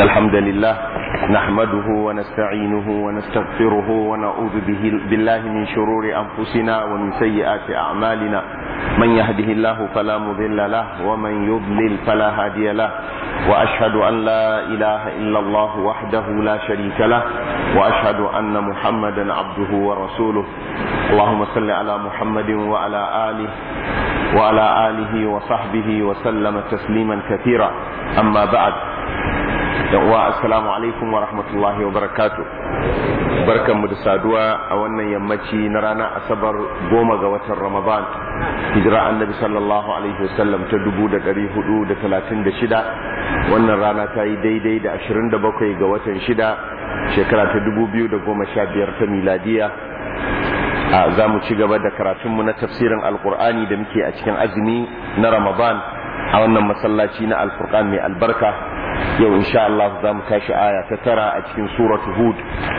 الحمد لله نحمده ونستعينه ونستغفره ونعوذ به بالله من شرور أنفسنا ومن سيئات أعمالنا من يهده الله فلا مضل له ومن يضلل فلا هادي له وأشهد أن لا إله إلا الله وحده لا شريك له وأشهد أن محمدا عبده ورسوله اللهم صل على محمد وعلى آله وعلى آله وصحبه وسلم تسليما كثيرا أما بعد wa assalamu alaikum wa rahmatullahi wa barakatu barkanmu da saduwa a wannan yammaci na ranar asabar goma ga watan ramadan hijira annabi sallallahu alaihi wasallam ta dubu da dari hudu da talatin da shida wannan rana ta yi daidai da ashirin da bakwai ga watan shida shekara ta dubu biyu da goma sha biyar ta miladiya za mu ci gaba da karatunmu na tafsirin alkur'ani da muke a cikin azumi na ramadan a wannan masallaci na alfurqan mai albarka yau insha Allah za mu tashi aya ta tara a cikin suratu hud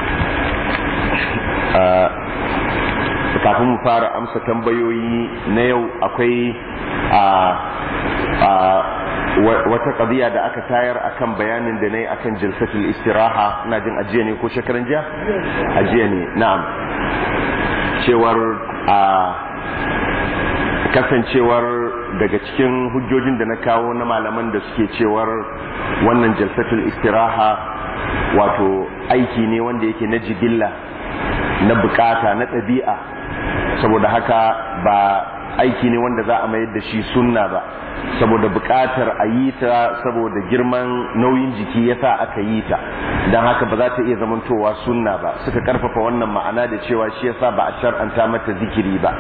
kafin mu fara amsa tambayoyi na yau akwai wata ƙabiya da aka tayar akan bayanin da na yi akan jilsatul istiraha na jin ajiya ne ko shekaran jiya ajiya ne na'am cewar a kasancewar daga cikin hujjojin da na kawo na malaman da suke cewar wannan jalsatul istiraha wato aiki ne wanda yake na jigilla na bukata na ɗabi'a saboda haka ba aiki ne wanda za a mayar da shi sunna ba saboda bukatar a yi ta saboda girman nauyin jiki yasa aka yi ta don haka ba za ta iya zamantowa sunna ba suka karfafa wannan ma'ana da cewa shi yasa ba a shar'anta mata zikiri ba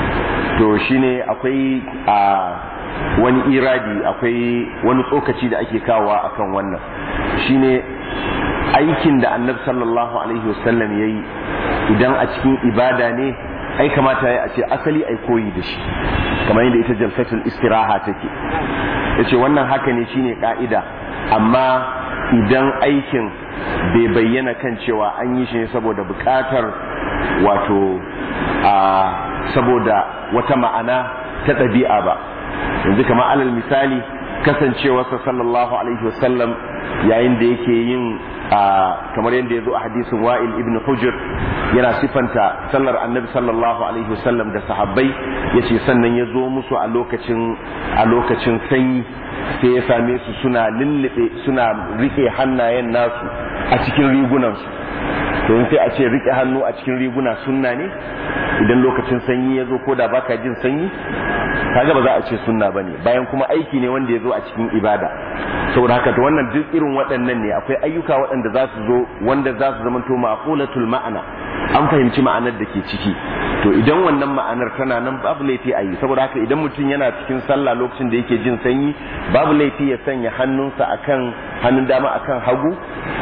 to shine akwai a wani iradi akwai wani tsokaci da ake kawowa akan wannan shine aikin da annabi sallallahu alaihi wasallam yayi idan a cikin ibada ne ai kamata ya ce asali ai koyi da shi kamar yadda ita jalsatul istiraha take yace wannan haka ne shine ka'ida amma idan aikin bai bayyana kan cewa an yi shi ne saboda bukatar wato a saboda wata ma'ana ta ɗabi'a ba yanzu kamar alal misali kasancewarsa sallallahu alaihi wasallam yayin da yake yin kamar yadda ya zo a hadisin wa'il ibn hujr yana sifanta sallar annabi sallallahu alaihi wasallam da sahabbai ya ce sannan ya zo musu a lokacin a lokacin sanyi sai ya same su suna lullube suna rike hannayen nasu a cikin rigunansu to sai a ce rike hannu a cikin riguna sunna ne idan lokacin sanyi ya zo ko da baka jin sanyi kaga ba za a ce sunna bane bayan kuma aiki ne wanda ya zo a cikin ibada saboda haka to wannan duk irin waɗannan ne akwai ayyuka waɗanda za su zo wanda za su zamanto ma'qulatul ma'ana an fahimci ma'anar da ke ciki to idan wannan ma'anar tana nan babu laifi a yi saboda haka idan mutum yana cikin sallah lokacin da yake jin sanyi babu laifi ya sanya hannunsa akan hannun dama akan hagu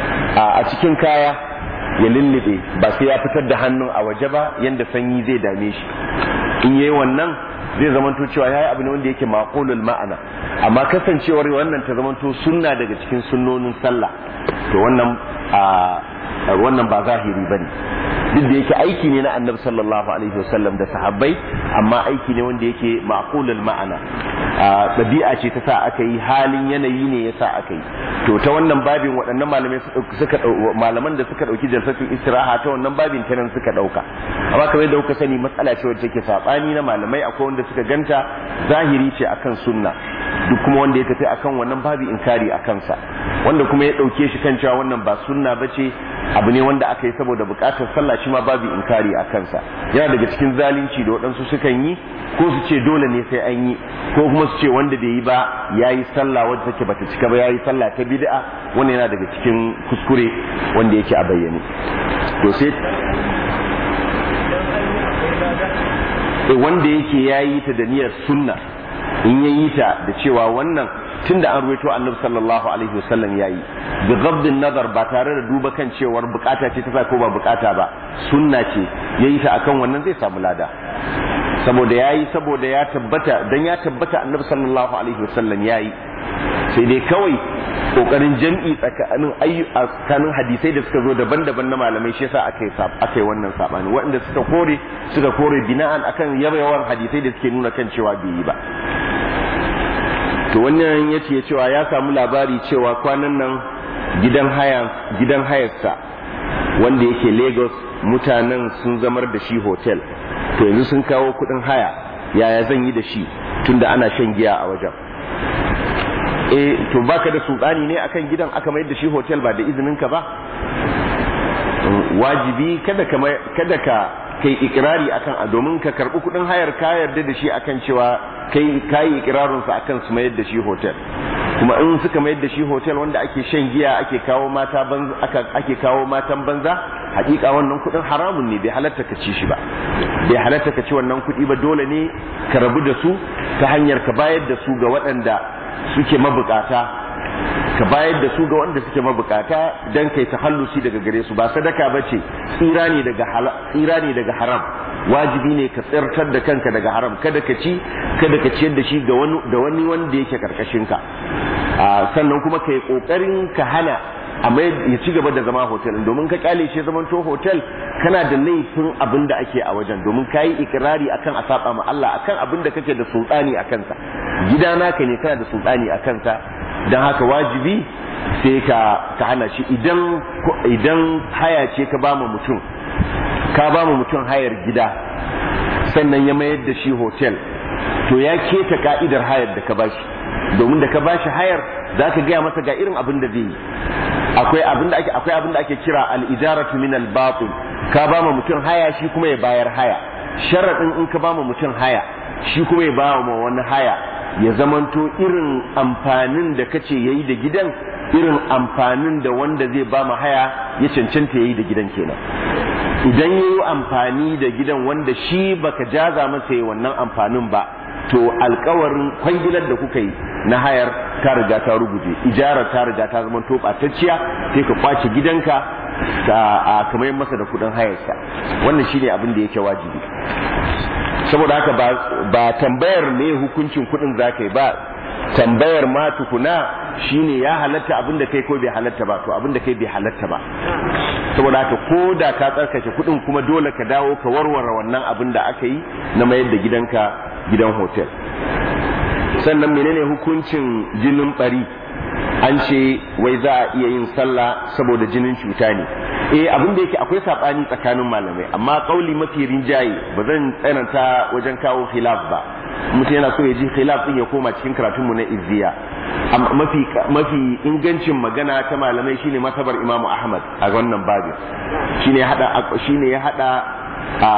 a cikin kaya ya lullube ba sai ya fitar da hannun a waje ba yanda sanyi zai dame shi in yayi wannan zai zamanto cewa yayi abu ne wanda yake maqulul ma'ana amma kasancewar wannan ta zamanto sunna daga cikin sunnonin sallah to wannan a wannan ba zahiri bane duk da yake aiki ne na annabi sallallahu alaihi wasallam da sahabbai amma aiki ne wanda yake maqulul ma'ana ɗabi'a ce ta sa aka yi halin yanayi ne ya sa aka yi to ta wannan babin waɗannan malamai suka malaman da suka ɗauki jalsatul istiraha ta wannan babin ta nan suka ɗauka amma kamar yadda kuka sani matsala ce wacce take saɓani na malamai akwai wanda suka ganta zahiri ce akan sunna duk kuma wanda ya tafi akan wannan babi inkari a kansa wanda kuma ya ɗauke shi kan cewa wannan ba sunna ba ce abu ne wanda aka yi saboda buƙatar sallah shi ma babu inkari a kansa yana daga cikin zalunci da waɗansu sukan yi ko su ce dole ne sai an yi ko kuma su ce wanda bai yi ba ya yi sallah wadda take bata cika ba ya yi sallah ta bid'a wannan yana daga cikin kuskure wanda yake a bayyane to sai wanda yake ya yi ta da niyyar sunna in ya yi ta da cewa wannan tun da an ruwaito annabi sallallahu alaihi wasallam ya yi bi gabdin nazar ba tare da duba kan cewar bukata ce ta sa ko ba bukata ba sunna ce ya yi ta akan wannan zai samu lada saboda ya yi saboda ya tabbata dan ya tabbata annabi sallallahu alaihi wasallam ya yi sai dai kawai kokarin jam'i tsakanin tsakanin hadisai da suka zo daban-daban na malamai shi yasa aka yi aka yi wannan sabani waɗanda suka kore suka kore bina'an akan yawan hadisai da suke nuna kan cewa bai yi ba to wannan yace cewa ya samu labari cewa kwanan nan gidan haya gidan hayarsa wanda yake lagos mutanen sun zamar da shi hotel to yanzu sun kawo kudin haya yaya zan yi da shi tunda ana shan giya a wajen eh to baka da sultani ne akan gidan aka mayar da shi hotel ba da izinin ka ba wajibi kada ka kada ka kai ikirari akan a domin ka karbi kudin hayar ka yarda da shi akan cewa kai kai ikirarin sa akan su mayar da shi hotel kuma in suka mayar da shi hotel wanda ake shan giya ake kawo mata banza aka ake kawo matan banza hakika wannan kudin haramun ne bai halatta ka ci shi ba bai halatta ka ci wannan kudi ba dole ne ka rabu da su ta hanyar ka bayar da su ga waɗanda suke mabukata ka bayar da su ga wanda suke mabukata dan kai tahallusi daga gare su ba sadaka bace tsira ne daga tsira ne daga haram wajibi ne ka tsirtar da kanka daga haram kada ka ci kada ka ciyar da shi ga wani da wani wanda yake karkashin ka sannan kuma kai kokarin ka hana amma ya ci gaba da zama hotel domin ka kyale shi zaman to hotel kana da laifin abin da ake a wajen domin ka yi ikirari akan a saba ma Allah akan abin da kake da sultani a kansa gida naka ne kana da sultani a kansa don haka wajibi sai ka ka hana shi idan idan haya ce ka ba mutum ka ba mutum hayar gida sannan ya mayar da shi hotel to ya keta ka'idar hayar da ka bashi domin da ka bashi hayar za ka gaya masa ga irin abin da zai yi akwai abin da ake akwai abin da ake kira al-ijaratu min al-batil ka ba ma mutum haya shi kuma ya bayar haya sharadin in ka ba ma mutum haya shi kuma ya ba ma wani haya ya zamanto irin amfanin da kace yayi da gidan irin amfanin da wanda zai ba ma haya ya cancanta yayi da gidan kenan idan yayi amfani da gidan wanda shi baka jaza masa yi wannan amfanin ba to alkawarin kwangilar da kuka yi na hayar ta riga ta ruguje ijarar ta riga ta zama to batacciya sai ka kwace gidanka ta a kamar masa da kudin hayarsa wannan shine abin da yake wajibi saboda haka ba, ba tambayar me hukuncin kudin zaka yi ba tambayar ma tukuna shine ya halatta abin da kai ko bai halatta ba to abin da kai bai halatta ba saboda haka ko da ka tsarkake kudin kuma dole ka dawo ka warware wannan abin da aka yi na mayar da gidanka gidan hotel sannan menene hukuncin jinin bari an ce wai za a iya yin sallah saboda jinin cuta ne eh abin da yake akwai sabani tsakanin malamai amma kauli mafi rinjaye ba zan tsananta wajen kawo khilaf ba mutum yana so ya ji khilaf din ya koma cikin karatun mu na izziya amma mafi mafi ingancin magana ta malamai shine matabar imamu ahmad a wannan babin shine ya hada shine ya hada a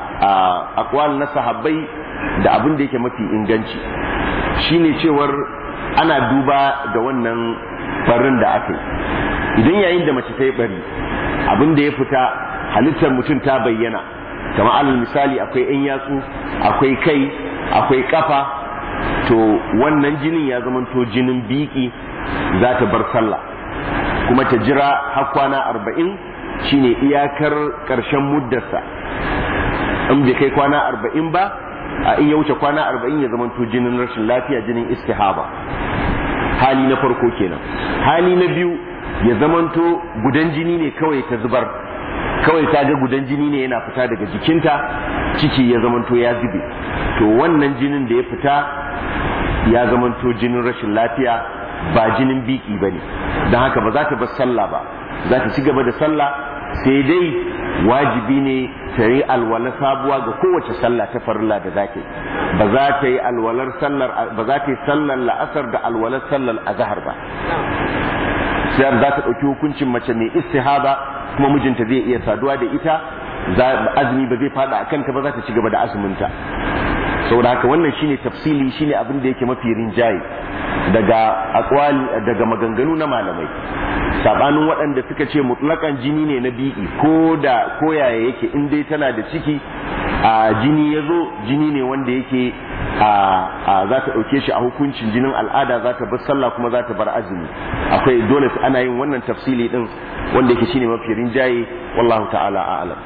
akwal na sahabbai da abin da yake mafi inganci shine cewar ana duba da wannan barin da aka yi idan yayin da mace ta yi bari abin da ya fita halittar mutum ta bayyana kamar alal misali akwai 'yan yatsu akwai kai akwai kafa to wannan jinin ya zamanto jinin biki za ta bar sallah kuma ta jira har kwana arba'in shine iyakar ƙarshen muddarsa in bai kai kwana arba'in ba a in ya wuce kwana arba'in ya zamanto jinin rashin lafiya jinin istihaba hali na farko kenan hali na biyu ya zamanto gudan jini ne kawai ta zubar kawai ta ga gudan jini ne yana fita daga jikinta ciki ya zamanto ya zube to wannan jinin da ya fita ya zamanto jinin rashin lafiya ba jinin biki ba ne don haka ba za ta bar sallah ba za ta ci gaba da sallah sai dai wajibi ne ta yi alwala sabuwa ga kowace sallah ta farilla da zake ba za ta yi alwalar sallar ba za ta yi sallar la'asar da alwalar sallar azhar ba sai za ta ɗauki hukuncin mace mai istihaba kuma mijinta zai iya saduwa da ita azumi ba zai fada a kanta ba za ta ci gaba da azuminta saboda haka wannan shine tafsili shine abin da yake mafi rinjaye daga akwali daga maganganu na malamai sabanin waɗanda suka ce mutlakan jini ne na bi'i ko da ko yaya yake in dai tana da ciki a jini ya zo jini ne wanda yake a za ta ɗauke shi a hukuncin jinin al'ada za ta bar sallah kuma za ta bar azumi akwai dole ana yin wannan tafsili din wanda yake shine mafi rinjaye wallahu ta'ala a'lam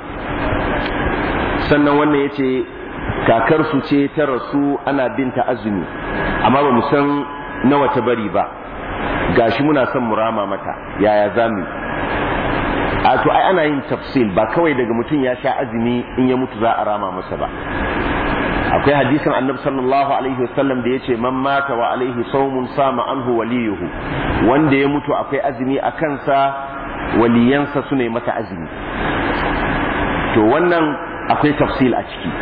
sannan wannan yace kakarsu ce ta rasu ana binta azumi amma ba mu san nawa ta bari ba gashi muna son mu rama mata yaya zamu a to ai ana yin tafsil ba kawai daga mutum ya sha azumi in ya mutu za a rama masa ba akwai hadisin annabi sallallahu alaihi wasallam da yace man mata wa alaihi sawmun sama anhu waliyuhu wanda ya mutu akwai azumi a kansa waliyansa su ne masa azumi to wannan akwai tafsil a ciki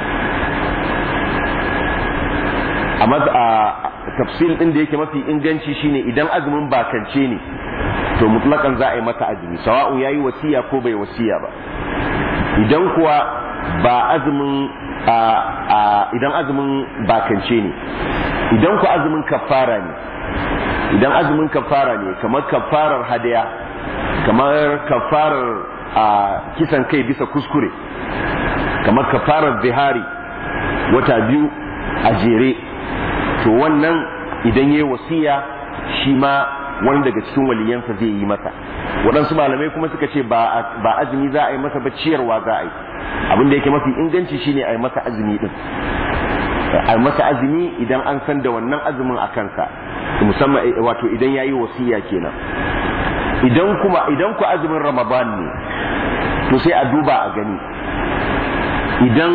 a tafsil din da yake mafi inganci shine idan azumin bakance ne to mutlakan za a yi masa azumi sawa'un yayi wasiya ko bai wasiya ba idan kuwa ba azumin idan azumin bakance ne idan ku azumin kafara ne idan azumin kafara ne kamar kafarar hadaya kamar kafarar kisan kai bisa kuskure kamar kafarar zihari wata biyu a jere to wannan idan yayi wasiya shi ma wani daga cikin waliyansa zai yi masa waɗansu malamai kuma suka ce ba azumi za a yi masa ba ciyarwa za a yi abin da yake mafi inganci shine a yi masa azumi din a yi masa azumi idan an san da wannan azumin a kansa musamman wato idan ya yi wasiya kenan idan kuma idan ku azumin ramadan ne to sai a duba a gani idan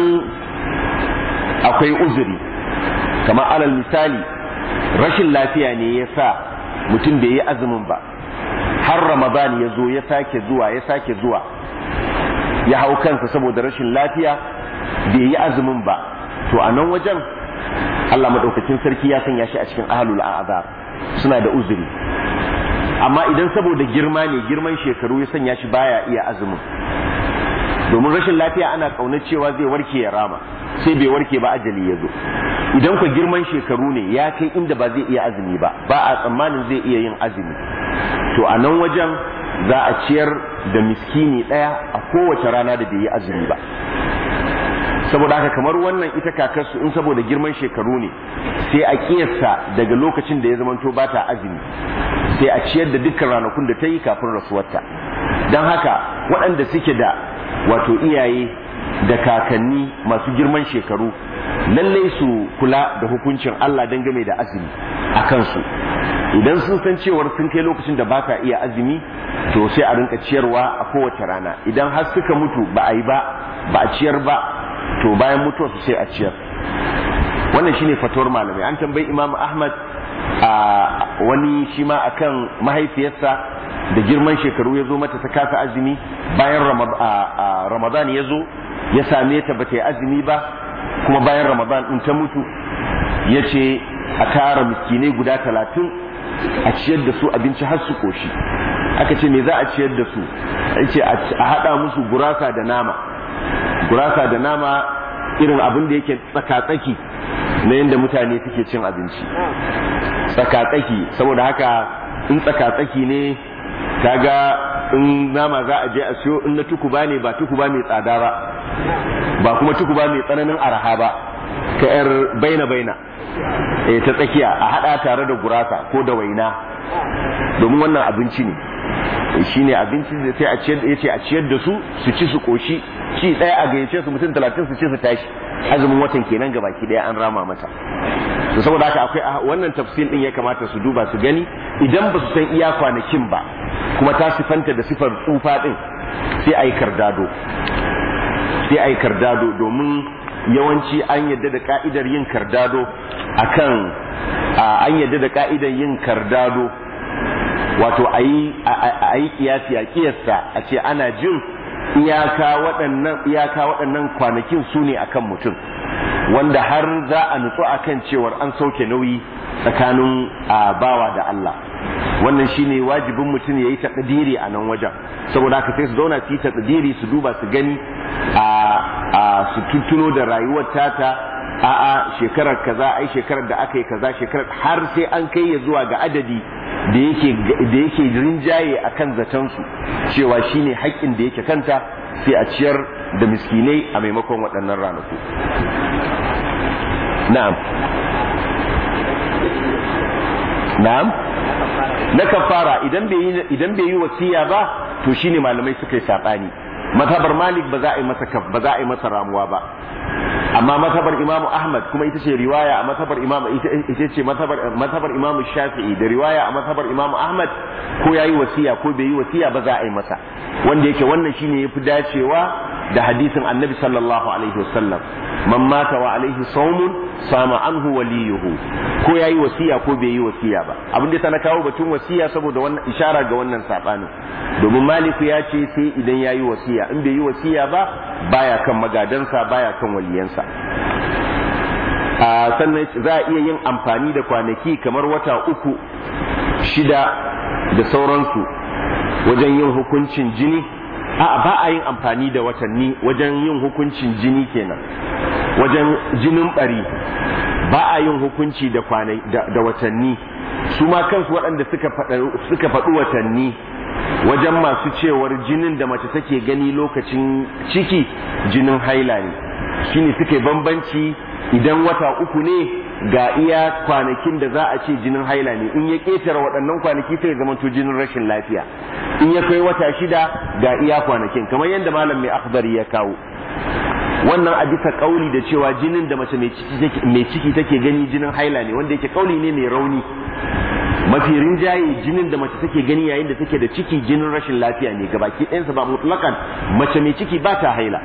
akwai uzuri kamar alal misali rashin lafiya ne ya sa mutum bai yi azumin ba har ramadan ya zo ya sake zuwa ya sake zuwa ya hau kansa saboda rashin lafiya bai yi azumin ba to a nan wajen Allah maɗaukacin sarki ya sanya shi a cikin ahalul azab suna da uzuri amma idan saboda girma ne girman shekaru ya sanya shi baya iya azumin domin rashin lafiya ana ƙaunar cewa zai warke ya rama sai bai warke ba ajali ya zo idan ku girman shekaru ne ya kai inda ba zai iya azumi ba ba a tsammanin zai iya yin azumi to a nan wajen za a ciyar da miskini ɗaya a kowace rana da bai yi azumi ba saboda haka kamar wannan ita kakarsu in saboda girman shekaru ne sai a kiyasta daga lokacin da ya zamanto ba ta azumi sai a ciyar da dukkan ranakun da ta yi kafin rasuwarta don haka waɗanda suke da wato iyaye da kakanni masu girman shekaru lallai su kula da hukuncin Allah dangane da azumi a kansu idan sun san cewar sun kai lokacin da ba ka iya azumi to sai a rinka ciyarwa a kowace rana idan har suka mutu ba a yi ba ba a ciyar ba to bayan mutuwa su sai a ciyar wannan shine fatuwar malamai an tambayi imam ahmad a wani shi ma akan mahaifiyarsa da girman shekaru ya zo mata ta kasa azumi bayan ramadan ya zo ya same ta ba ta yi azumi ba kuma bayan ramadan in ta mutu ya ce a tara miskinai guda talatin a ciyar da su abinci har su koshi aka ce me za a ciyar da su ya ce a haɗa musu gurasa da nama gurasa da nama irin abin da yake tsaka-tsaki na yadda mutane suke cin abinci tsaka-tsaki saboda haka in tsaka-tsaki ne kaga in nama za a je a siyo in na tukuba ne ba tukuba mai tsada ba ba kuma tukuba mai tsananin araha ba ka yar baina-baina e ta tsakiya a hada tare da gurasa ko da waina domin wannan abinci ne shi ne abinci da sai a ciyar ya ce a ciyar da su su ci su koshi ci ɗaya a gayyace su mutum talatin su ci su tashi azumin watan kenan ga baki ɗaya an rama mata to saboda haka akwai wannan tafsir din ya kamata su duba su gani idan ba su san iya kwanakin ba kuma ta sifanta da sifar tsufa din sai a yi kardado sai a yi kardado domin yawanci an yadda da ka'idar yin kardado akan an yadda da ka'idar yin kardado wato a yi kiyasi a kiyasta a ce ana jin iyaka waɗannan iyaka waɗannan kwanakin su ne akan mutum wanda har za a nutsu akan cewar an sauke nauyi tsakanin bawa da Allah wannan shine wajibin mutum ya yi taƙadiri a nan wajen saboda haka sai su zauna su yi taƙadiri su duba su gani a su tuttuno da rayuwar tata a'a shekarar kaza ai shekarar da aka yi kaza shekarar har sai an kai ya zuwa ga adadi da yake da yake rinjaye akan zaton su cewa shine haƙƙin da yake kanta sai a ciyar da miskinai a maimakon waɗannan ranaku na'am na'am na kafara idan bai idan bai yi wasiya ba to shine malamai suka yi sabani matabar malik ba za a yi masa ba za a yi masa ramuwa ba amma matabar imamu ahmad kuma ita ce riwaya a matabar imamu ita ce matabar imamu shafi'i da riwaya a matabar imamu ahmad ko ya yi wasiya ko bai yi wasiya ba za a yi masa wanda yake wannan shine yafi dacewa da hadisin annabi sallallahu alaihi wasallam man mata wa alaihi saumun sama anhu waliyuhu ko yayi wasiya ko bai yi wasiya ba abin da na kawo batun wasiya saboda wannan ishara ga wannan sabanin domin maliku ya ce sai idan yayi wasiya in bai yi wasiya ba baya kan magadansa baya kan waliyansa a sannan za a iya yin amfani da kwanaki kamar wata uku shida da sauransu wajen yin hukuncin jini a ba a yin amfani da watanni wajen yin hukuncin jini kenan wajen jinin bari ba a yin hukunci da kwanai da watanni su ma kansu waɗanda suka faɗi watanni wajen masu cewar jinin da mace take gani lokacin ciki jinin haila ne shine suke bambanci idan wata uku ne ga iya kwanakin da za a ce jinin haila ne in ya ƙetare waɗannan kwanaki sai ya zama to jinin rashin lafiya in ya kai wata shida ga iya kwanakin kamar yadda malam mai akhdari ya kawo wannan a bisa kauli da cewa jinin da mace mai ciki take gani jinin haila ne wanda yake kauli ne mai rauni mafi rinjaye jinin da mace take gani yayin da take da ciki jinin rashin lafiya ne gabaki ɗayansa ba mutlakan mace mai ciki ba ta haila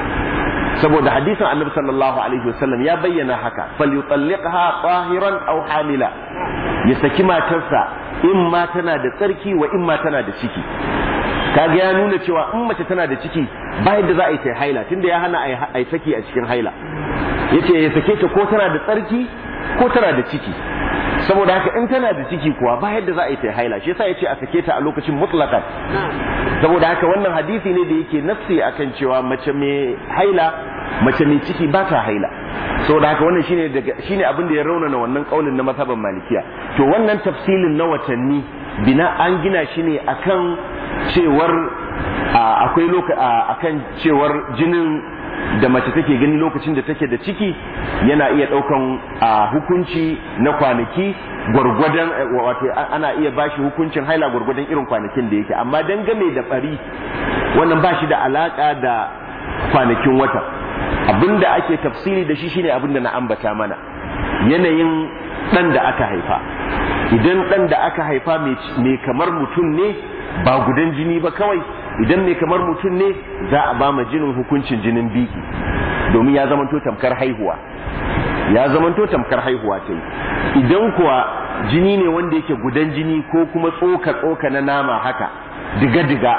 saboda hadisin annabi sallallahu alaihi wasallam ya bayyana haka falyutalliqha tahiran aw hamila ya saki matarsa in ma tana da tsarki wa in ma tana da ciki kaga ya nuna cewa in mace tana da ciki ba yadda za a yi ta haila tunda ya hana a yi saki a cikin haila yace ya sake ta ko tana da tsarki ko tana da ciki saboda haka in tana da ciki kuwa ba yadda za a yi ta haila shi yasa yace a sake ta a lokacin mutlaqan saboda haka wannan hadisi ne da yake nafsi akan cewa mace mai haila mace mai ciki ba ta haila saboda haka wannan shine daga shine abin da ya raunana wannan kaulin na mazhaban malikiya to wannan tafsilin na watanni bina an gina shi ne akan cewar akwai loka akan cewar jinin da mace take gani lokacin da take da ciki yana iya daukan hukunci na kwanaki gwargwadon wato ana iya bashi hukuncin haila gwargwadon irin kwanakin da yake amma dangane da bari wannan ba shi da alaka da kwanakin wata abinda ake tafsiri da shi shine abinda na ambata mana yanayin dan da aka haifa idan dan da aka haifa mai kamar mutum ne ba gudan jini ba kawai idan mai kamar mutum ne za a ba ma jinin hukuncin jinin biki domin ya zamanto tamkar haihuwa ya zamanto tamkar haihuwa ta yi idan kuwa jini ne wanda yake gudan jini ko kuma tsoka tsoka na nama haka diga diga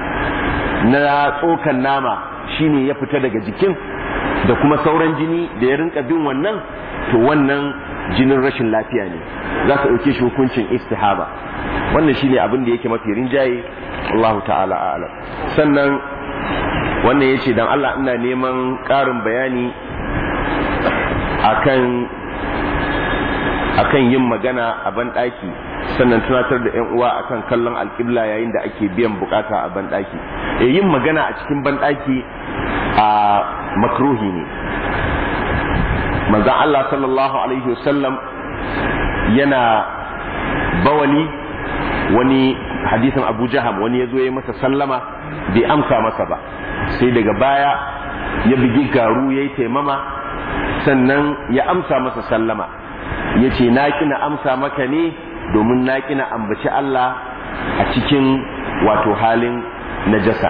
na tsokan nama shine ya fita daga jikin da kuma sauran jini da ya rinka bin wannan to wannan jinin rashin lafiya ne za ka ɗauke shi hukuncin istihaba wannan shine abin da yake mafi rinjaye Allah ta'ala a'lam sannan wannan yace dan Allah ina neman ƙarin bayani akan akan yin magana a banɗaki sannan tunatar da yan uwa akan kallon alƙibla yayin da ake biyan bukata a banɗaki e yin magana a cikin banɗaki a makruhi ne manzon Allah sallallahu alaihi wasallam yana bawali wani hadisin Abu Jaham wani ya zo ya masa sallama bai amsa masa ba sai daga baya ya bigi garu ya yi taimama sannan ya amsa masa sallama ya ce na kina amsa maka ne domin na kina ambaci Allah a cikin wato halin najasa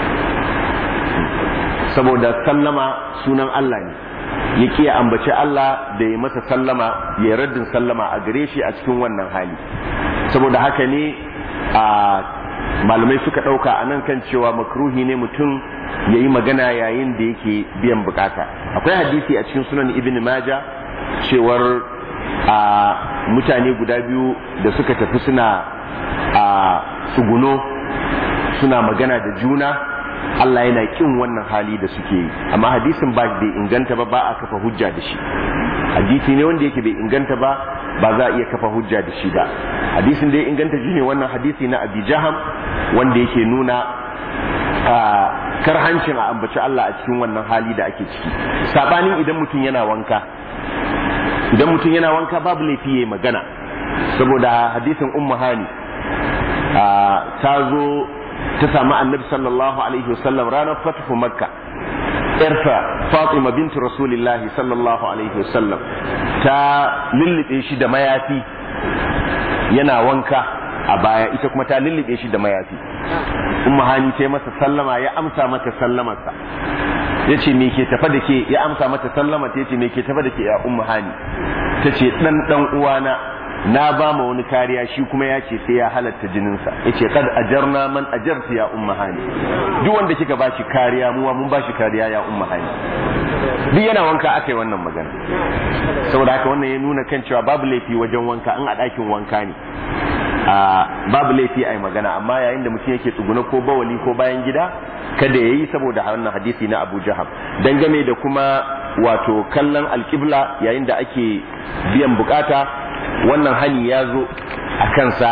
saboda sallama sunan Allah ne ya ki ya ambaci Allah da ya masa sallama ya raddin sallama a gare shi a cikin wannan hali saboda haka ne a malamai suka ɗauka a nan kan cewa makruhi ne mutum ya yi magana yayin da yake biyan bukata akwai hadisi a cikin sunan ibn maja cewar a mutane guda biyu da suka tafi suna a tsuguno suna magana da juna Allah yana kin wannan hali da suke yi amma hadisin ba bai inganta ba ba a kafa hujja da shi hadisi ne wanda yake bai inganta ba ba za a iya kafa hujja da shi ba hadisin da ya inganta shi ne wannan hadisi na abi jaham wanda yake nuna a karhancin a ambaci Allah a cikin wannan hali da ake ciki sabanin idan mutum yana wanka idan mutum yana wanka babu laifi yayi magana saboda hadisin ummu hani ta zo ta samu annabi sallallahu alaihi wasallam ranar fatihu makka yarsa fatima bintu rasulillahi sallallahu alaihi wasallam ta lullube shi da mayafi yana wanka a baya ita kuma ta lullube shi da mayafi umma hani ta masa sallama ya amsa mata sallamarsa ya ce me ke tafa da ke ya amsa mata sallama ta ce me ke tafa da ke ya umma hani ta ce dan dan uwana na ba ma wani kariya shi kuma ya ce sai ya halatta jininsa ya ce kad ajarna man ajarta ya umma hani duk wanda kika ba shi kariya muwa mun ba shi kariya ya umma hani duk yana wanka aka yi wannan magana saboda haka wannan ya nuna kan cewa babu laifi wajen wanka in a ɗakin wanka ne a babu laifi a yi magana amma yayin da mutum yake tsuguna ko bawali ko bayan gida kada ya yi saboda wannan hadisi na abu jahab dangane da kuma wato kallon alkibla yayin da ake biyan bukata wannan hani ya zo a kansa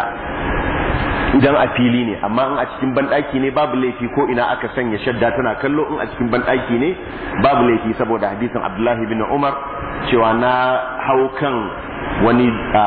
idan a fili ne amma in a cikin banɗaki ne babu laifi ko ina aka sanya shadda tana kallo in a cikin banɗaki ne babu laifi saboda hadisin abdullahi bin umar cewa na hau kan wani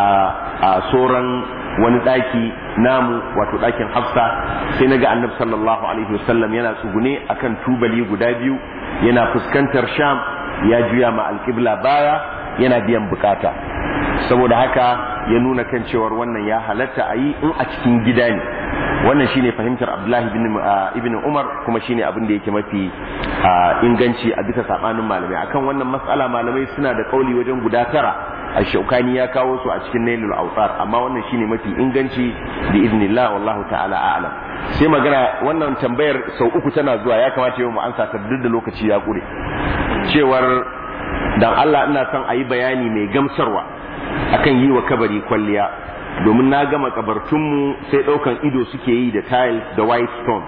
a soran wani ɗaki namu wato ɗakin hafsa sai na ga annabi sallallahu alaihi wasallam yana tsugune akan tubali guda biyu yana fuskantar sham ya juya ma alƙibla baya yana biyan bukata saboda haka ya nuna kan cewar wannan ya halatta a yi in a cikin gida ne wannan shine fahimtar abdullahi ibn umar kuma shine abin da yake mafi inganci a bisa sabanin malamai akan wannan matsala malamai suna da kauli wajen guda tara a shaukani ya kawo su a cikin nailul autar amma wannan shine mafi inganci bi iznillah wallahu ta'ala a'lam sai magana wannan tambayar sau uku tana zuwa ya kamata yau mu ansa ta duk da lokaci ya kure cewar dan Allah ina son a yi bayani mai gamsarwa akan yi wa kabari kwalliya domin na gama kabartunmu sai ɗaukan ido suke yi da tiles da white stone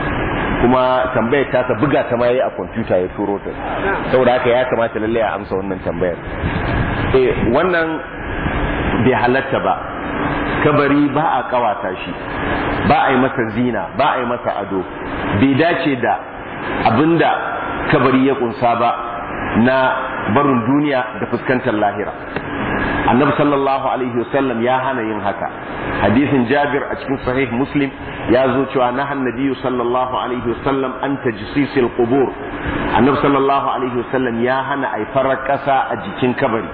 kuma tambayar ta ta buga ta maye a kwamfuta ya turo ta saboda haka ya kamata lalle a amsa wannan tambayar eh wannan bai halatta ba kabari ba a kawata shi ba a yi masa zina ba a yi masa ado bai dace da abinda kabari ya kunsa ba na barin duniya da fuskantar lahira annabi sallallahu alaihi wasallam ya hana yin haka hadisin jabir a cikin sahih muslim ya zo cewa na hannabiyu sallallahu alaihi wasallam an tajsisil qubur annabi sallallahu alaihi wasallam ya hana ai farar kasa a jikin kabari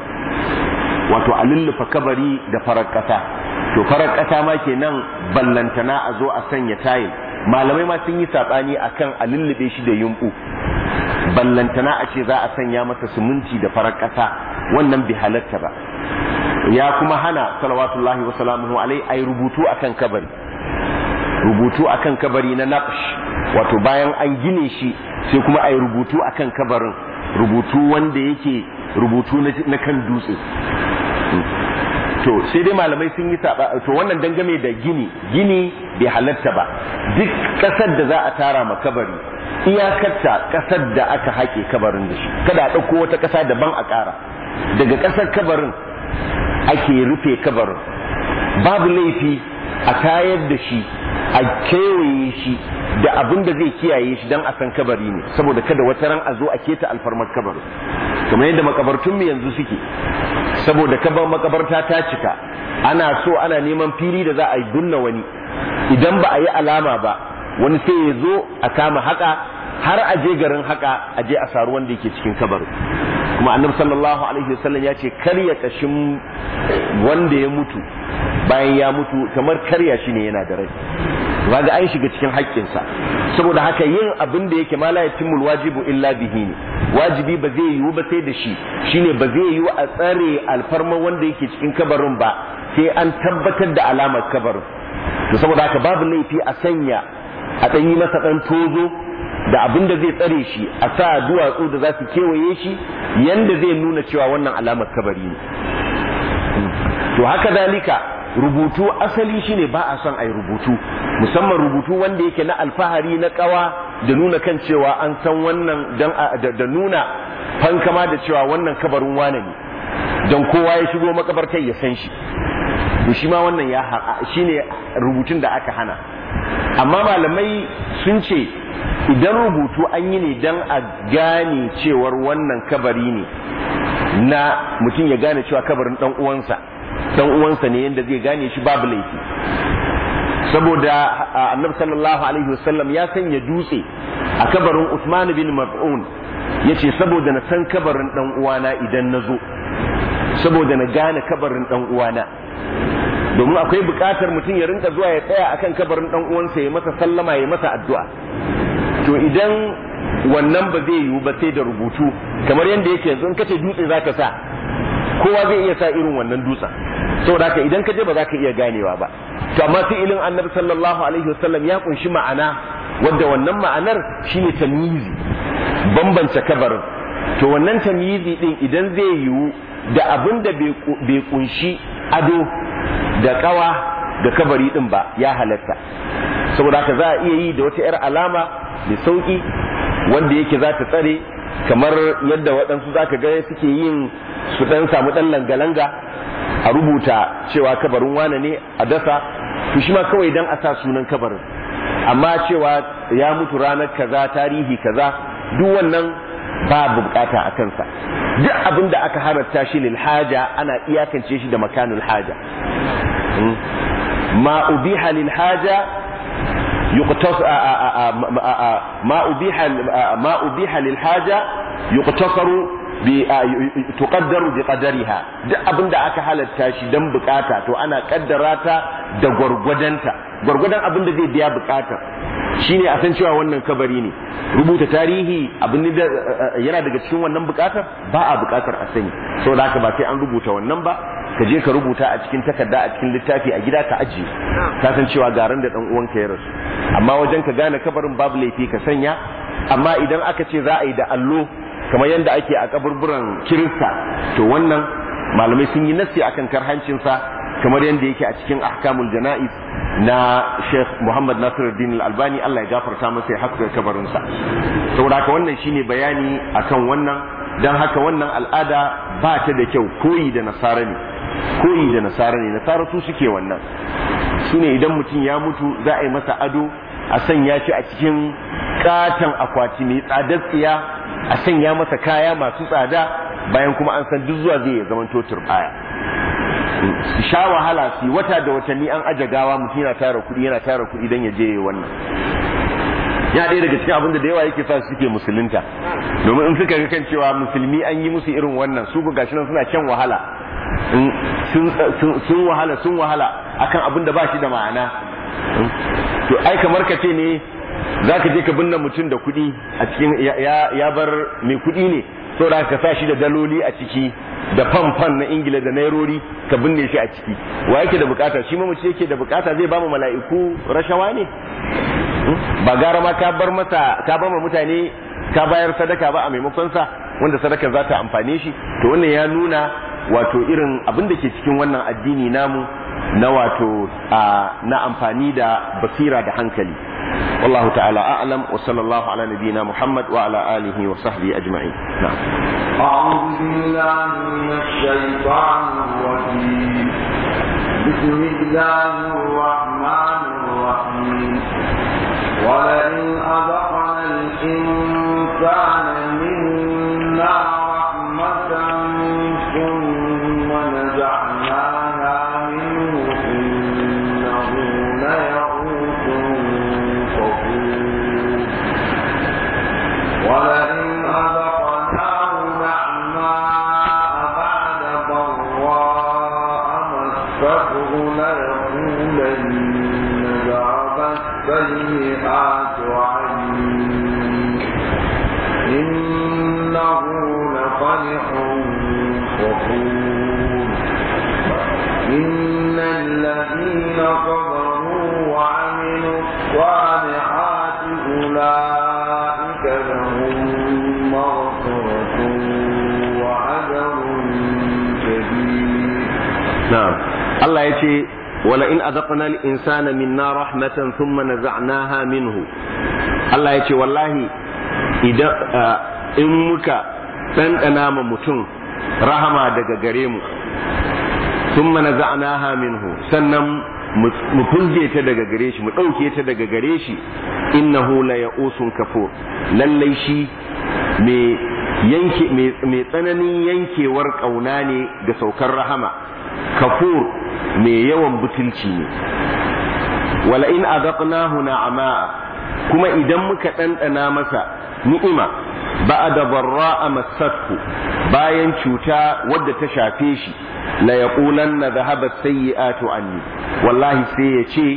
wato a lullufa kabari da farar kasa to farar kasa ma kenan ballantana a zo a sanya tayil malamai ma sun yi sabani akan a lullube shi da yumbu ballantana a ce za a sanya masa siminti da farar kasa wannan bai halatta ba ya kuma hana salawatullahi wa salamuhu alai ai rubutu akan kabari rubutu akan kabari na naqsh wato bayan an gine shi sai kuma ai rubutu akan kabarin rubutu wanda yake rubutu na kan dutse to sai dai malamai sun yi saba to wannan dangane da gini gini bai halatta ba duk kasar da za a tara ma kabari iyakarta kasar da aka haƙe kabarin da shi kada a ɗauko wata ƙasa daban a ƙara daga ƙasar kabarin ake rufe kabarin babu laifi a tayar da shi a kewaye shi da abin da zai kiyaye shi don a san kabari ne saboda kada wata ran a zo a keta alfarmar kabarin kamar yadda makabartunmu yanzu suke saboda kabar makabarta ta cika ana so ana neman fili da za a yi dunna wani idan ba a yi alama ba wani sai ya zo a kama haka har a je garin haka a je a saru wanda yake cikin kabarin kuma annabi sallallahu alaihi wasallam ya ce karya kashin wanda ya mutu bayan ya mutu kamar karya shi ne yana da rai kaga an shiga cikin haƙƙinsa saboda haka yin abin da yake ma la yatimul wajibu illa bihi ne wajibi ba zai yiwu ba sai da shi shine ba zai yiwu a tsare alfarma wanda yake cikin kabarin ba sai an tabbatar da alamar kabarin to saboda haka babu laifi a sanya a ɗan yi masa ɗan tozo da abin da zai tsare shi a sa duwatsu da za su kewaye shi yanda zai nuna cewa wannan alamar kabari ne to haka zalika rubutu asali shine ba a son a yi rubutu musamman rubutu wanda yake na alfahari na kawa da nuna kan cewa an san wannan da nuna fankama da cewa wannan kabarin wane ne don kowa ya shigo makabartar ya san shi to shi ma wannan ya shine rubutun da aka hana amma malamai sun ce idan rubutu an yi ne don a gane cewar wannan kabari ne na mutum ya gane cewa kabarin dan uwansa dan uwansa ne yadda zai gane shi babu laifi saboda annabi sallallahu alaihi wasallam ya sanya dutse a kabarin Usman bin Mas'un yace saboda na san kabarin dan uwana idan na zo saboda na gane kabarin dan uwana domin akwai buƙatar mutum ya rinka zuwa ya tsaya akan kabarin dan uwansa ya masa sallama ya masa addu'a to idan wannan ba zai yiwu ba sai da rubutu kamar yadda yake yanzu in kace dutse zaka sa kowa zai iya sa irin wannan dutsen saboda haka idan ka je ba za ka iya ganewa ba to amma fi'ilin annabi sallallahu alaihi wasallam ya kunshi ma'ana wadda wannan ma'anar shine tamyizi bambance kabarin to wannan tamyizi din idan zai yiwu da abin da bai kunshi ado da kawa ga kabari din ba ya halatta saboda haka za a iya yi da wata 'yar alama mai sauki wanda yake za ta tsare kamar yadda waɗansu za ka ga suke yin su ɗan samu ɗan langa-langa a rubuta cewa kabarin wane ne a dasa to shi ma kawai dan a sa sunan kabarin amma cewa ya mutu ranar kaza tarihi kaza duk wannan ba bukata a kansa duk abin da aka halatta shi lil haja ana iyakance shi da makanul haja ma ubiha lil haja يقتص ما أبيح ما أبيح للحاجة يقتصر tuqaddaru bi qadariha duk abin da aka halatta shi dan bukata to ana kaddara ta da gwargwadonta gwargwadon abin da zai biya bukata shine a san cewa wannan kabari ne rubuta tarihi abin da yana daga cikin wannan bukatar ba a bukatar a sani saboda haka ba sai an rubuta wannan ba ka je ka rubuta a cikin takarda a cikin littafi a gida ka ajiye ka san cewa garan da dan uwanka ya rasu amma wajen ka gane kabarin babu laifi ka sanya amma idan aka ce za a yi da allo kamar yadda ake a kaburburan kirista to wannan malamai sun yi nassi akan karhancinsa kamar yadda yake a cikin ahkamul jana'iz na Sheikh Muhammad Nasiruddin Al-Albani Allah ya gafarta masa ya haska kabarinsa saboda haka wannan shine bayani akan wannan dan haka wannan al'ada ba ta da kyau koyi da nasara ne koyi da nasara ne nasara su suke wannan su ne idan mutum ya mutu za a yi masa ado a sanya shi a cikin katon akwati mai tsadar tsiya a sanya masa kaya masu tsada bayan kuma an san duk zuwa zai ya zama totur baya su sha wahala su wata da watanni an aje gawa mutum yana tara kuɗi yana tara kuɗi don ya je wannan ya ɗaya daga cikin abin da da yawa yake sa su suke musulunta domin in suka ga kan cewa musulmi an yi musu irin wannan su ga gashi nan suna shan wahala sun wahala sun wahala akan abin da ba shi da ma'ana to ai kamar ka ce ne za ka je ka binne mutum da kuɗi a cikin ya bar mai kuɗi ne saboda ka sa shi da daloli a ciki da fan na ingila da nairori ka binne shi a ciki wa yake da bukata shi mamaci yake da bukata zai ba mu mala'iku rashawa ne ba gara ma ka bar masa ka ba mutane ka bayar sadaka ba a maimakon sa wanda sadaka za ta amfane shi to wannan ya nuna wato irin abin da ke cikin wannan addini namu na wato na amfani da basira da hankali والله تعالى أعلم وصلى الله على نبينا محمد وعلى آله وصحبه أجمعين نعم أعوذ بالله من الشيطان الرجيم بسم الله الرحمن الرحيم ولئن أذقنا الإنسان منا رحمة ثم نزعناها منه إنه ليئوس ولئن أذقناه نعماء بعد ضراء مسته ليقولن ذهب السيئات عني إنه لفرح فخور إن الذين صبروا وعملوا الصالحات أولئك لهم مغفرة وأجر كبير نعم الله يتي ولئن أذقنا الإنسان منا رحمة ثم نزعناها منه الله يتي والله إذا إن مك ɗanɗana ma mutum rahama daga gare mu sun mana za'anaha minhu sannan mu fulge ta daga gare shi mu ɗauke ta daga gare shi innahu la ya'usun kafur lallai shi mai tsananin yankewar ƙauna ne ga saukar rahama kafur mai yawan butulci ne wala in azaqnahu na'ama kuma idan muka ɗanɗana masa ni'ima ba'da barra'a massathu bayan cuta wadda ta shafe shi la yaqulanna dhahabat sayyi'atu anni wallahi sai ya ce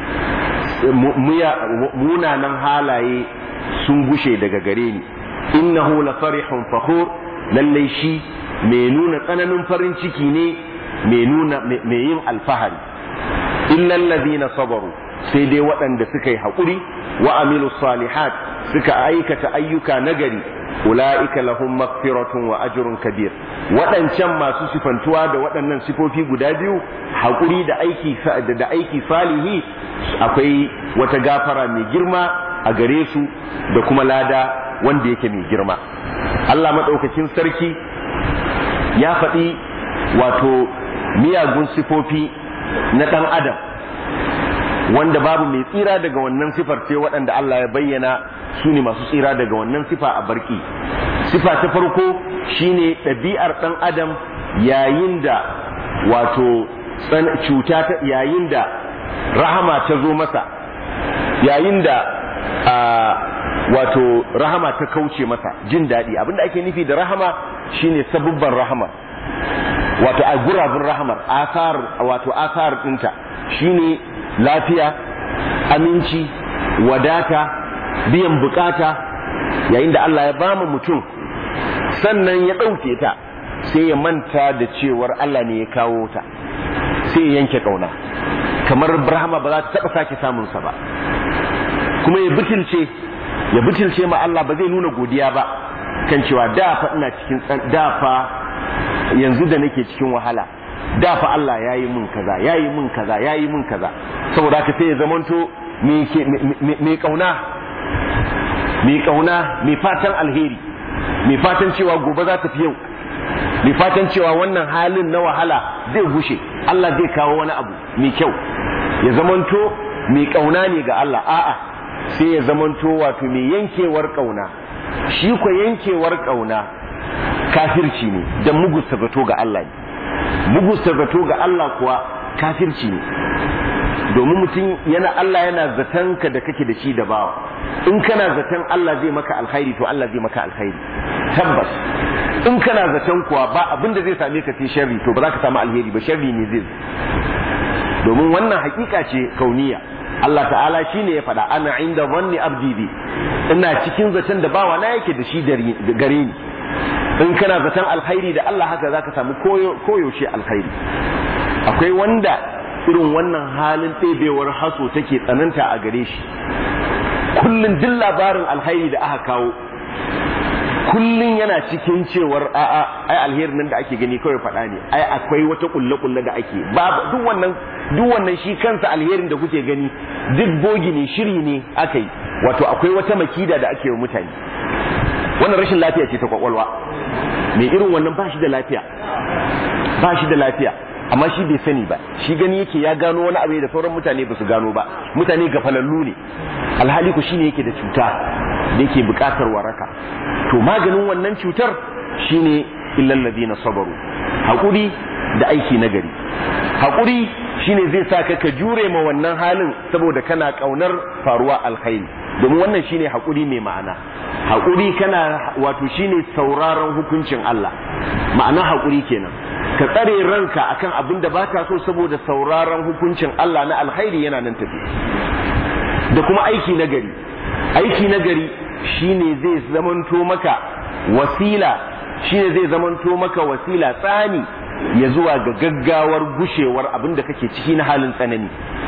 munanan halaye sun gushe daga gare ni innahu la farihun fakhur lallai shi mai nuna tsananin farin ciki ne mai nuna mai yin alfahari illal ladina sabaru sai dai waɗanda suka yi haƙuri wa amilu salihat suka aikata ayyuka nagari ula'ika lahum maghfiratun wa ajrun kabir waɗancan masu sifantuwa da waɗannan sifofi guda biyu haƙuri da aiki da aiki salihi akwai wata gafara mai girma a gare su da kuma lada wanda yake mai girma Allah maɗaukakin sarki ya faɗi wato miyagun sifofi na ɗan adam wanda babu mai tsira daga wannan sifar sai waɗanda Allah ya bayyana su ne masu tsira daga wannan sifa a barki sifa ta farko shine ɗabi'ar ɗan adam yayin da wato cuta ta yayin da rahama ta zo masa yayin da wato rahama ta kauce masa jin daɗi abinda ake nufi da rahama shine sabubban rahama wato a gurabun rahamar asar wato asar ɗinta shine lafiya aminci wadata biyan bukata yayin da Allah ya bama mutum sannan ya ɗauke ta sai ya manta da cewar Allah ne ya kawo ta sai ya yanke ƙauna kamar rahama ba za ta taɓa sake samunsa ba kuma ya bitilce ya bitilce ma Allah ba zai nuna godiya ba kan cewa da fa ina cikin da fa yanzu da nake cikin wahala da fa Allah ya yi mun kaza ya yi mun kaza ya yi mun kaza saboda haka sai ya zamanto mai kauna mai kauna mai fatan alheri mai fatan cewa gobe za ta fi yau mai fatan cewa wannan halin na wahala zai gushe Allah zai kawo wani abu mai kyau ya zamanto mai kauna ne ga Allah a'a sai ya zamanto wato mai yankewar kauna shi ko yankewar kauna kafirci ne da mugusta zato ga Allah ne mugusta zato ga Allah kuwa kafirci ne domin mutum yana Allah yana zaton ka da kake da shi da bawa in kana zaton Allah zai maka alkhairi to Allah zai maka alkhairi tabbas in kana zaton kuwa ba abin da zai same ka sai sharri to ba za ka samu alheri ba sharri ne zai domin wannan hakika ce kauniya Allah ta'ala shi ne ya faɗa ana inda wanni abdi bi ina cikin zaton da bawa na yake da shi gare ni in kana zaton alkhairi da Allah haka zaka samu koyaushe alkhairi akwai wanda irin wannan halin ɗebewar haso take tsananta a gare shi kullum duk labarin alkhairi da aka kawo kullum yana cikin cewar a'a ai alherin nan da ake gani kawai faɗa ne ai akwai wata kulle kulle da ake babu duk wannan duk wannan shi kansa alherin da kuke gani duk bogi ne shiri ne aka yi wato akwai wata makida da ake wa mutane wannan rashin lafiya ce ta kwakwalwa mai irin wannan ba shi da lafiya ba shi da lafiya amma shi bai sani ba shi gani yake ya gano wani abu da sauran mutane ba su gano ba mutane gafalallu ne alhali ku shine yake da cuta da yake bukatar waraka to maganin wannan cutar shine illal ladina sabaru hakuri da aiki nagari hakuri shine zai sa ka ka jure ma wannan halin saboda kana kaunar faruwa alkhairi domin wannan shine hakuri mai ma'ana hakuri kana wato shine sauraron hukuncin Allah ma'ana hakuri kenan ka tsare ranka akan abin da baka so saboda sauraron hukuncin Allah na alkhairi yana nan tafi da kuma aiki nagari aiki nagari shine zai zamanto maka wasila shine zai zamanto maka wasila tsani ya zuwa ga gaggawar gushewar abin da kake ciki na halin tsanani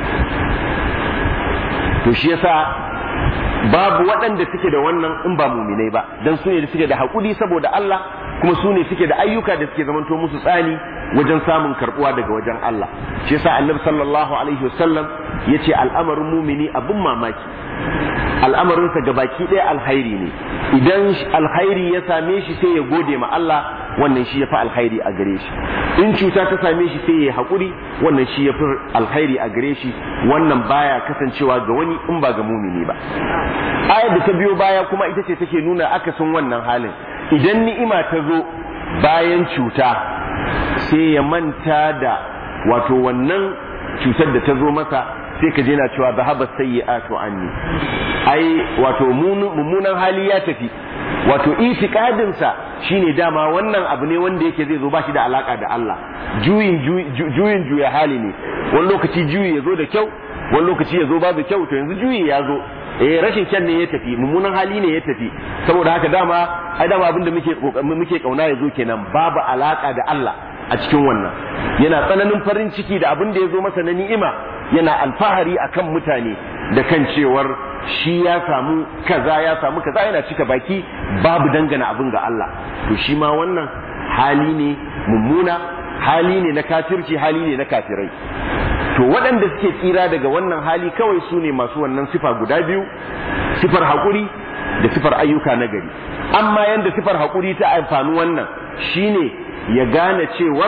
to shi yasa babu waɗanda suke da wannan in ba muminai ba dan su ne da suke da haƙuri saboda Allah kuma su ne suke da ayyuka da suke zamanto musu tsani wajen samun karbuwa daga wajen Allah shi yasa annabi sallallahu alaihi wasallam yace al'amarin mumini abin mamaki al'amarinsa ga baki ɗaya alkhairi ne idan alkhairi ya same shi sai ya gode ma Allah wannan shi ya fi alkhairi a gare shi in cuta ta same shi sai ya haƙuri wannan shi ya fi alkhairi a gare shi wannan baya kasancewa ga wani in ba ga mumini ba ayar da ta biyo baya kuma ita ce take nuna akasin wannan halin idan ni'ima ta zo bayan cuta sai ya manta da wato wannan cutar da ta zo masa sai ka je na cewa zahaba sayyi'atu anni ai wato mummunan hali ya tafi wato itikadinsa shine dama wannan abu ne wanda yake zai zo ba shi da alaka da Allah juyin juyin juya hali ne wani lokaci juyi ya zo da kyau wani lokaci ya zo babu kyau to yanzu juyi ya zo eh rashin kyan ne ya tafi mummunan hali ne ya tafi saboda haka dama ai dama abinda muke muke kauna ya zo kenan babu alaka da Allah a cikin wannan yana tsananin farin ciki da abin da ya zo masa na ni'ima yana alfahari akan mutane da kan cewar shi ya samu kaza ya samu kaza yana cika baki babu dangana abin ga Allah to shi ma wannan hali ne mummuna hali ne na kafirci hali ne na kafirai to waɗanda suke tsira daga wannan hali kawai su ne masu wannan sifa guda biyu sifar haƙuri da sifar ayyuka na gari amma yanda sifar haƙuri ta amfani wannan shine ya gane cewar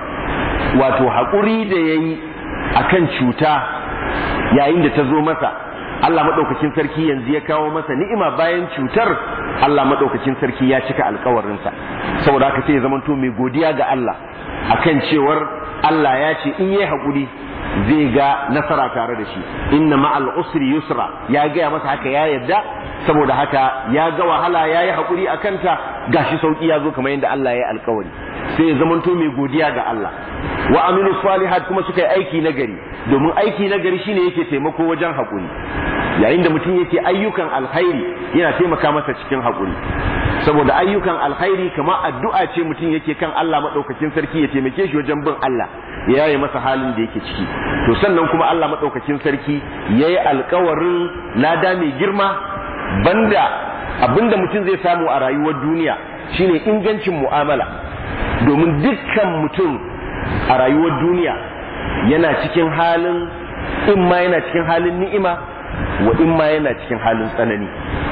wato haƙuri da ya yi a kan cuta yayin da ta zo masa Allah maɗaukakin sarki yanzu ya kawo masa ni'ima bayan cutar Allah maɗaukakin sarki ya cika alkawarinsa saboda haka sai ya zamanto mai godiya ga Allah akan cewar Allah ya ce in yi haƙuri zai ga nasara tare da shi inna ma'al usri yusra ya gaya masa haka ya yadda saboda haka ya ga wahala ya yi haƙuri a kanta gashi sauƙi ya zo kamar yadda Allah ya yi alkawari sai ya zamanto mai godiya ga Allah wa aminu salihat kuma suka yi aiki na gari domin aiki na gari shine yake taimako wajen haƙuri yayin da mutum yake ayyukan alkhairi yana taimaka masa cikin haƙuri saboda ayyukan alkhairi kamar addu'a ce mutum yake kan Allah madaukakin sarki ya taimake shi wajen bin Allah ya yaye masa halin da yake ciki to sannan kuma Allah madaukakin sarki yayi alkawarin lada mai girma banda abinda mutum zai samu a rayuwar duniya shine ingancin mu'amala domin dukkan mutum a rayuwar duniya yana cikin halin in ma yana cikin halin ni'ima wa in ma yana cikin halin tsanani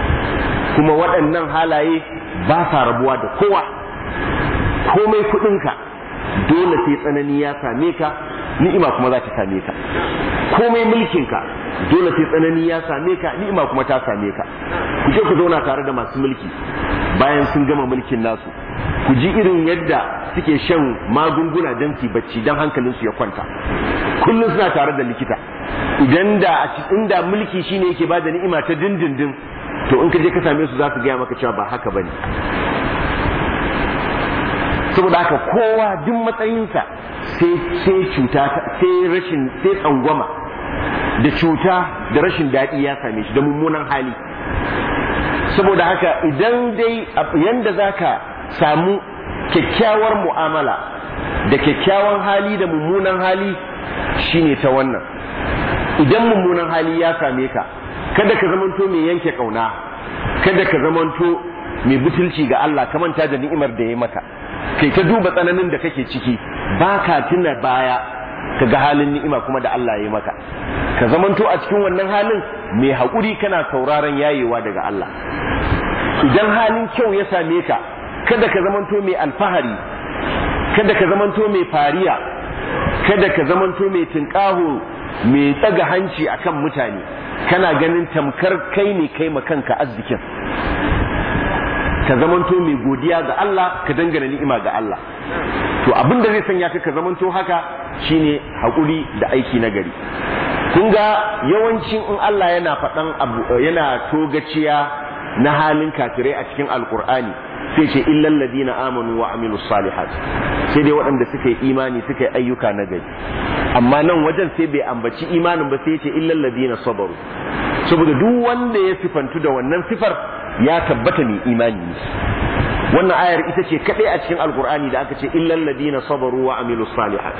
kuma waɗannan halaye ba sa rabuwa da kowa komai kuɗinka dole sai tsanani ya same ka ni'ima kuma za ta same ka komai mulkinka dole sai tsanani ya same ka ni'ima kuma ta same ka ku je ku zauna tare da masu mulki bayan sun gama mulkin nasu ku ji irin yadda suke shan magunguna don su bacci don hankalinsu ya kwanta kullum suna tare da likita idan da inda mulki shine yake bada ni'ima ta dindindin to in ka je ka same su za su gaya maka cewa ba haka bane saboda haka kowa duk matsayinsa sai sai cuta sai rashin sai tsangwama da cuta da rashin daɗi ya same shi da mummunan hali saboda haka idan dai yanda zaka samu kyakkyawar mu'amala da kyakkyawan hali da mummunan hali shine ta wannan idan mummunan hali ya same ka kada ka zamanto mai yanke kauna kada ka zamanto mai butulci ga Allah ka manta da ni'imar da ya maka kai ta duba tsananin da kake ciki ba ka tuna baya ka ga halin ni'ima kuma da Allah ya maka ka zamanto a cikin wannan halin mai haƙuri kana sauraron yayewa daga Allah idan halin kyau ya same ka kada ka zamanto mai alfahari kada ka zamanto mai fariya kada ka zamanto mai tinƙaho mai tsaga hanci akan mutane kana ganin tamkar kai ne kai kanka arzikin ka zamanto mai godiya ga Allah ka dangana ni'ima ga Allah to abin da zai sanya ka ka zamanto haka shine haƙuri da aiki na gari kun ga yawancin in Allah yana faɗan abu yana togaciya na halin kafirai a cikin alkur'ani sai ce illal ladina amanu wa amilu salihat sai dai waɗanda suka yi imani suka yi ayyuka na gari amma nan wajen sai bai ambaci imanin ba sai ce illal ladina sabaru saboda duk wanda ya sifantu da wannan sifar ya tabbata mai imani ne wannan ayar ita ce kadai a cikin alkur'ani da aka ce illal ladina sabaru wa amilu salihat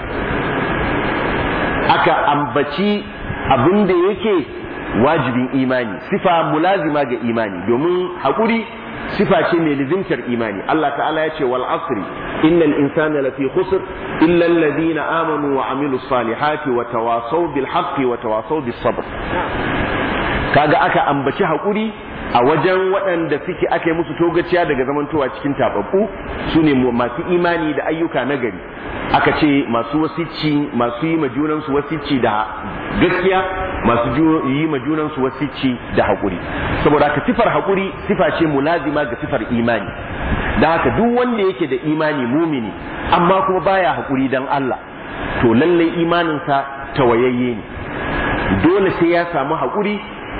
aka ambaci abin da yake wajibin imani sifa mulazima ga imani domin haƙuri sifa ce mai lizimtar imani Allah ta'ala ya ce wal asri innal insana lafi khusr illa alladhina amanu wa amilu salihati wa tawasaw bil haqqi wa tawasaw bis sabr kaga aka ambaci haƙuri a wajen waɗanda suke aka yi musu togaciya daga zamantowa cikin tababbu su ne masu imani da ayyuka na gari aka ce masu wasicci masu yi majunansu wasicci da gaskiya masu yi majunansu wasicci da haƙuri saboda haka sifar haƙuri sifa ce mulazima ga sifar imani da haka duk wanda yake da imani mumini amma kuma baya haƙuri dan Allah to lallai imaninsa tawayayye ne dole sai ya samu haƙuri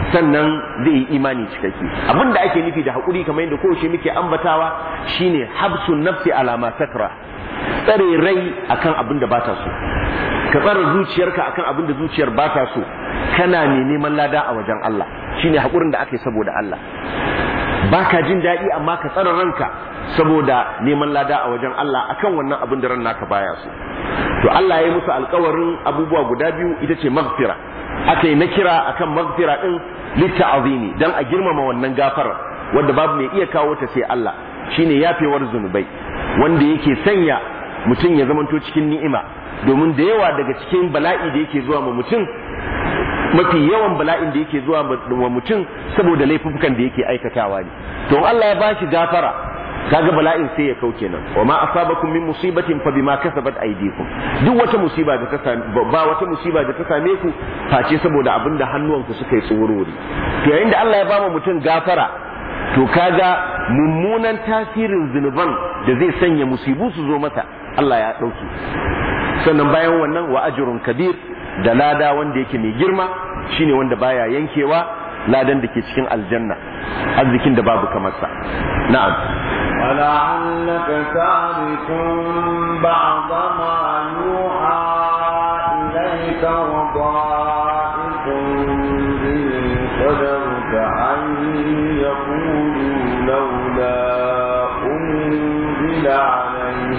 sannan zai yi imani cikakke abin da ake nufi da haƙuri kamar yadda kowace muke ambatawa shine habsun nafsi alama sakra tsare rai akan abin da bata so ka tsare zuciyarka akan abin da zuciyar bata so kana ne neman lada a wajen Allah shine haƙurin da aka yi saboda Allah baka jin daɗi amma ka tsare ranka saboda neman lada a wajen Allah akan wannan abin da ran naka baya so to Allah ya yi musu alkawarin abubuwa guda biyu ita ce maghfira aka yi na kira akan maghfira din litta'azimi dan a girmama wannan gafarar wanda babu mai iya kawo ta sai Allah shine yafewar zunubai wanda yake sanya mutum ya zamanto cikin ni'ima domin da yawa daga cikin bala'i da yake zuwa ma mutum mafi yawan bala'in da yake zuwa wa mutum saboda laifukan da yake aikatawa ne to Allah ya bashi gafara kaga bala'in sai ya kau kenan wa ma asabakum min musibatin fa bima kasabat aydikum duk wata musiba da ta same ba wata musiba da ta same ku face saboda abinda hannuwanku suka yi tsorori to yayin da Allah ya ba mutum gafara to kaga mummunan tasirin zunuban da zai sanya musibu su zo masa Allah ya dauki sannan bayan wannan wa ajrun kabir da lada wanda yake mai girma shine wanda baya yankewa ladan da ke cikin aljanna arzikin da babu kamar sa na'am ولعلك تارك بعض ما يوحى إليك وضائق به صدرك أن يقولوا لولا أنزل عليه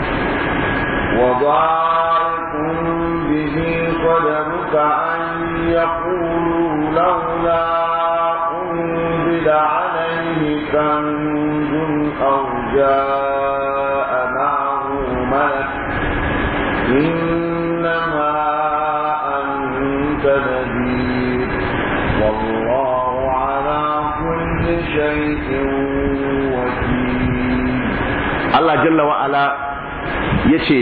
وضائق به صدرك أن يقولوا لولا أنزل عليه كنز أو جاء معه ملك إنما أنت نذير والله على كل شيء وكيل Allah jalla wa'ala ya ce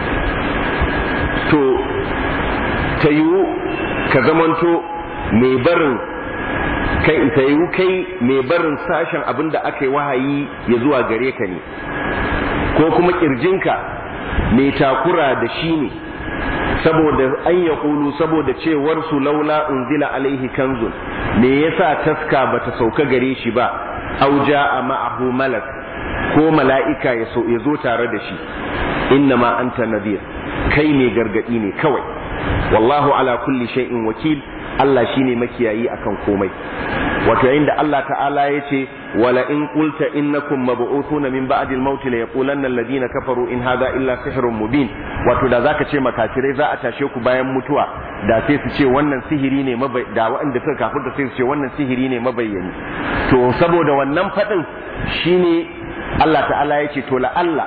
to ta yiwu ka zamanto mai barin kai ta yiwu kai mai barin sashen abin da aka yi wahayi ya zuwa gare ka ne ko kuma kirjinka mai takura da shi ne saboda an ya kulu saboda cewar su laula unzila alaihi kanzun me yasa taska bata sauka gare shi ba auja a ma'ahu malak ko mala'ika ya zo tare da shi inna ma anta nadir kai ne gargadi ne kawai wallahu ala kulli shay'in wakil Allah shine makiyayi akan komai wato yayin da Allah ta'ala ya ce wala in qulta innakum mab'uthuna min ba'di al-maut la yaqulanna alladhina kafaru in hadha illa sihrun mubin wato da zaka ce makafirai za a tashe ku bayan mutuwa da sai su ce wannan sihiri ne da waɗanda suka kafirta sai su ce wannan sihiri ne mabayyani to saboda wannan fadin shine Allah ta'ala ya ce to la Allah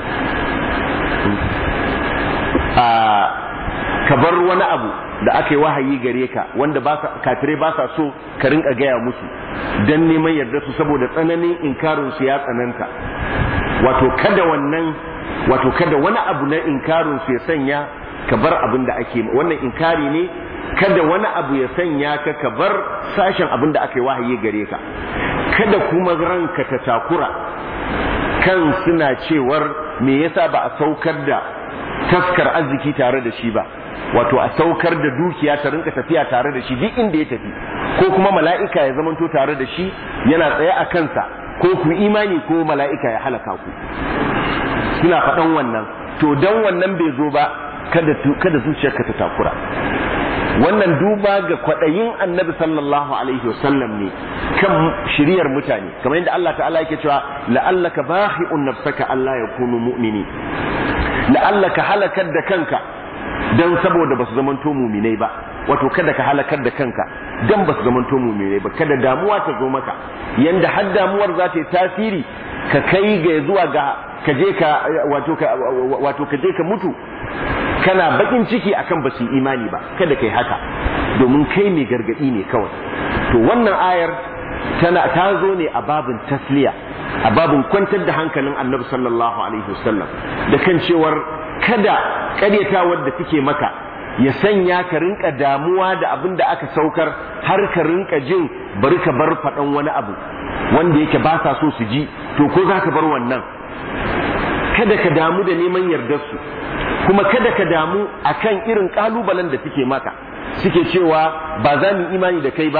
ka bar wani abu da aka yi wahayi gare ka wanda kafirai ba sa so ka rinka gaya musu don neman yarda su saboda tsananin inkarin su ya tsananta wato kada wannan wato kada wani abu na inkarin su ya sanya ka bar abin da ake wannan inkari ne kada wani abu ya sanya ka ka bar sashen abin da aka yi wahayi gare ka kada kuma ranka ta takura kan suna cewar me yasa ba a saukar da taskar arziki tare da shi ba wato a saukar da dukiya ta rinka tafiya tare da shi duk inda ya tafi ko kuma mala'ika ya zamanto tare da shi yana tsaye a kansa ko ku imani ko mala'ika ya halaka ku suna faɗan wannan to dan wannan bai zo ba kada kada zuciyarka ta takura wannan duba ga kwaɗayin annabi sallallahu alaihi wasallam ne kan shiriyar mutane kamar yadda Allah ta'ala yake cewa la'allaka bahi'un nafsaka Allah ya kunu mu'mini la'allaka halakar da kanka dan saboda basu zamanto muminai ba wato kada ka halakar da kanka dan basu zamanto muminai ba kada damuwa ta zo maka yanda har damuwar za ta yi tasiri ka kai ga zuwa ga ka je ka wato ka wato ka je ka mutu kana bakin ciki akan basu imani ba kada kai haka domin kai mai gargadi ne kawai to wannan ayar tana ta zo ne a babin tasliya a babin kwantar da hankalin annabi sallallahu alaihi wasallam da kan cewar kada karyatawar da take maka ya sanya ka rinka damuwa da abin da aka saukar har ka rinka jin bari ka bar faɗan wani abu wanda yake ba sa so su ji to ko za ka bar wannan kada ka damu da neman yardarsu kuma kada ka damu akan irin kalubalen da suke maka suke cewa ba za mu imani da kai ba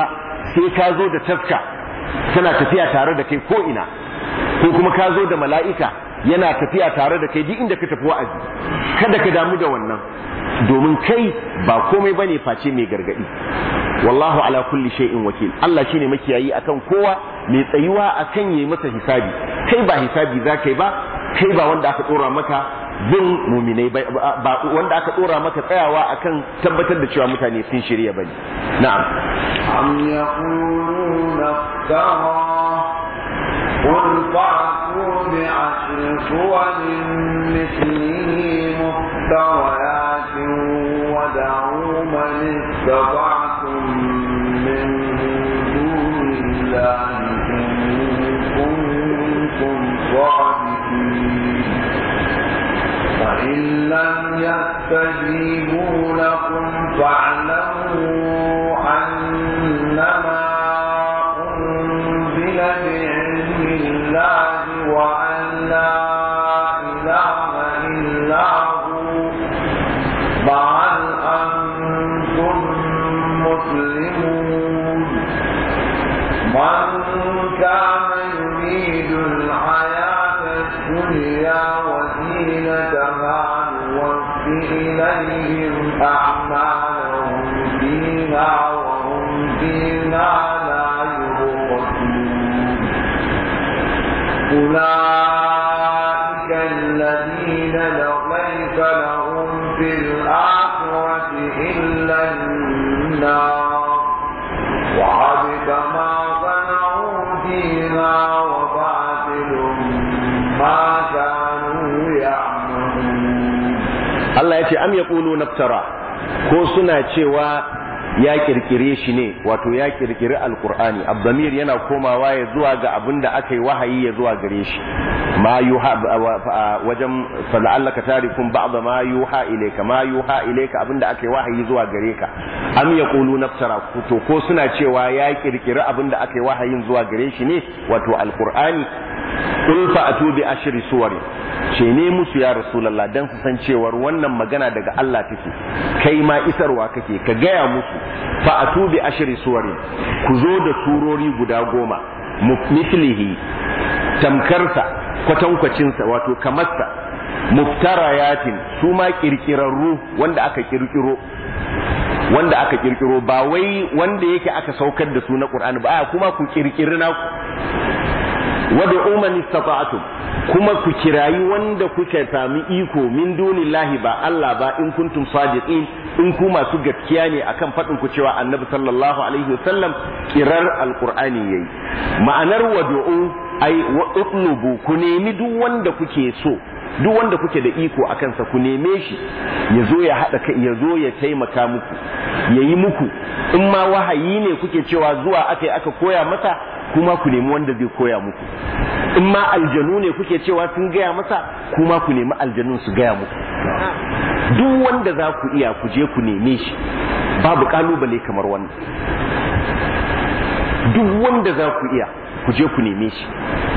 sai ka zo da taska tana tafiya tare da kai ko ina ko kuma ka zo da mala'ika yana tafiya tare da kai duk inda ka tafi wa'azi kada ka damu da wannan domin kai ba komai bane face mai gargadi wallahu ala kulli shay'in wakil Allah shine makiyayi akan kowa mai tsayuwa akan yayi masa hisabi kai ba hisabi za kai ba kai ba wanda aka dora maka bin muminai ba wanda aka dora maka tsayawa akan tabbatar da cewa mutane sun shirya bane na'am am yaquluna iftara قل فأتوا بعشر صور مثله مفتريات ودعوا من استطعتم من دون الله إن كنتم صادقين فإن لم يستجيبوا لكم فاعلموا أنما أنزل بعلم الله وأن لا إله إلا هو فهل أنتم مسلمون من كان يريد الحياة الدنيا وزينتها نوفي إليهم أعمالهم فيها وهم فيها لا يبخسون أولئك الذين ليس لهم في الآخرة إلا النار وحبط ما صنعوا فيها وباطل ما كانوا يعملون Allah ya ce am yaqulu naftara ko suna cewa ya kirkire shi ne wato ya kirkiri alqur'ani abdamir yana komawa ya zuwa ga abin da aka yi wahayi ya zuwa gare shi ma yuha wajen fala'allaka tarikun ba'da ma yuha ilayka ma yuha ilayka abin da aka yi wahayi zuwa gare ka am yaqulu naftara to ko suna cewa ya kirkiri abin da aka yi wahayin zuwa gare shi ne wato alqur'ani qul fa'atu bi ashri suwarin ce ne musu ya rasulallah dan su san cewar wannan magana daga Allah take kai ma isarwa kake ka gaya musu fa atu bi ashri suwari ku zo da surori guda goma mislihi tamkarsa kwatankwacinsa wato kamarsa muftarayatin su ma kirkirarru wanda aka kirkiro wanda aka kirkiro ba wai wanda yake aka saukar da su na Qur'ani ba a kuma ku kirkiri naku wadda umman istata'tum kuma ku kirayi wanda kuka sami iko min dunillahi ba Allah ba in kuntum sadiqin in ku masu gaskiya ne akan faɗin ku cewa annabi sallallahu alaihi wasallam kirar alqur'ani yayi ma'anar wad'u ai wa utlubu ku nemi duk wanda kuke so duk wanda kuke da iko a kansa ku neme shi ya zo ya haɗa kai ya zo ya taimaka muku ya yi muku in ma wahayi ne kuke cewa zuwa aka yi aka koya masa kuma ku nemi wanda zai koya muku in ma aljanu ne kuke cewa sun gaya masa kuma ku nemi aljanun su gaya muku duk wanda za ku iya ku je ku neme shi babu kalubale kamar wannan duk wanda za ku iya ku je ku neme shi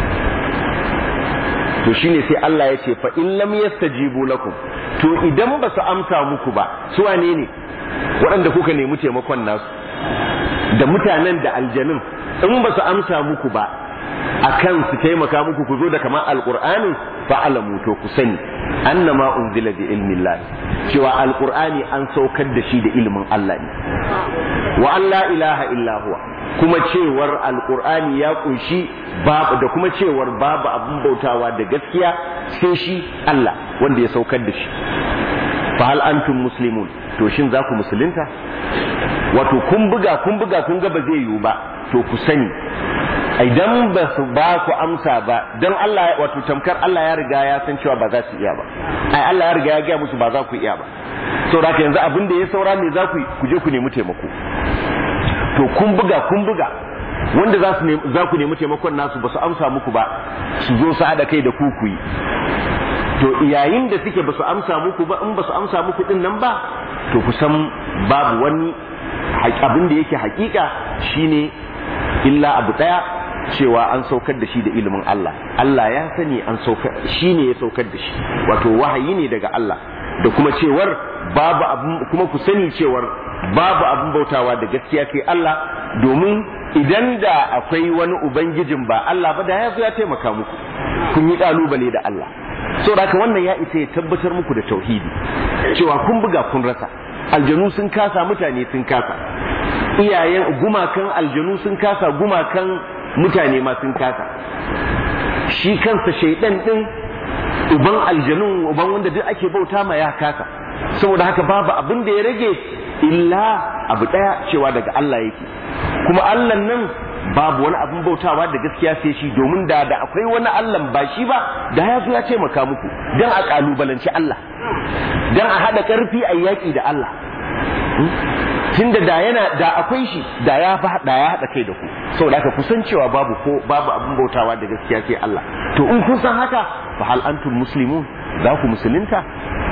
to shine sai Allah ya ce fa in lam yastajibu lakum to idan ba su amsa muku ba su wane ne waɗanda kuka nemi taimakon nasu da mutanen da aljanun in ba su amsa muku ba akan su taimaka muku ku zo da kamar alqur'ani fa alamu to ku sani annama unzila bi ilmi Allah cewa alqur'ani an saukar da shi da ilimin Allah ne wa an la ilaha illa huwa kuma cewar alqur'ani ya kunshi babu da kuma cewar babu abin bautawa da gaskiya sai shi Allah wanda ya saukar da shi fa hal antum muslimun to shin za ku musulunta wato kun buga kun buga kun ga ba zai yiwu ba to ku sani idan ba su ba ku amsa ba don Allah wato tamkar Allah ya riga ya san cewa ba za su iya ba ai Allah ya riga ya gaya musu ba za ku iya ba saboda yanzu abin da ya saura me za ku ku je ku nemi taimako to kun buga kun buga wanda za su za ku nemi taimakon nasu ba su amsa muku ba su zo su haɗa kai da ku ku yi to yayin da suke ba su amsa muku ba in ba su amsa muku din nan ba to ku san babu wani abin da yake hakika shine illa abu daya cewa an saukar da shi da ilimin Allah Allah ya sani an saukar shi ne ya saukar da shi wato wahayi ne daga Allah da kuma cewar babu abin kuma ku sani cewar babu abin bautawa da gaskiya sai Allah domin idan da akwai wani ubangijin ba Allah ba da ya zo ya taimaka muku kun yi kalubale da Allah saboda haka wannan ya isa ya tabbatar muku da tauhidi cewa kun buga kun rasa aljanu sun kasa mutane sun kasa iyayen gumakan aljanu sun kasa gumakan mutane ma sun kasa shi kansa shaidan din uban aljanun uban wanda duk ake bauta ma ya kasa saboda haka babu abin da ya rage illa abu daya cewa daga Allah yake kuma Allah nan babu wani abin bautawa da gaskiya sai shi domin da da akwai wani Allah ba shi ba da ya zo ya taimaka muku dan a kalubalanci Allah dan a hada karfi a yaki da Allah tunda da yana da akwai shi da ya da ya hada kai da ku saboda haka kusan cewa babu ko babu abin bautawa da gaskiya sai Allah to in kun san haka fa hal antum muslimun za ku musulunta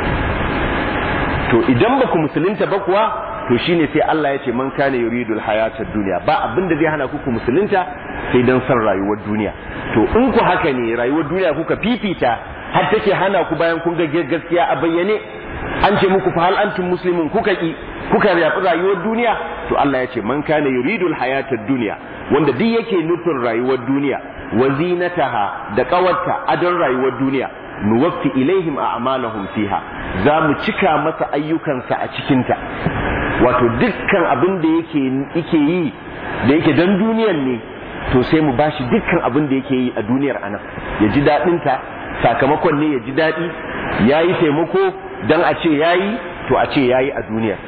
to idan ba ku musulunta ba kuwa to shine sai Allah ya ce man kana yuridul hayatad dunya ba abin da zai hana ku ku musulunta sai dan san rayuwar duniya to in ku haka ne rayuwar duniya kuka fifita har take hana ku bayan kun ga gaskiya a bayyane an ce muku fa hal antum muslimun kuka ki kuka yafi rayuwar duniya to Allah ya ce man kana yuridul hayatad dunya wanda duk yake nufin rayuwar duniya wa zinataha da kawarta adon rayuwar duniya nuwaffi ilaihim a'malahum fiha za mu cika masa ayyukansa a cikinta wato dukkan abin da yake yake yi da yake dan duniyar ne to sai mu bashi dukkan abin da yake yi a duniyar anan ya ji daɗin ta sakamakon ne ya ji daɗi ya yi taimako dan a ce ya yi to a ce ya yi a duniyar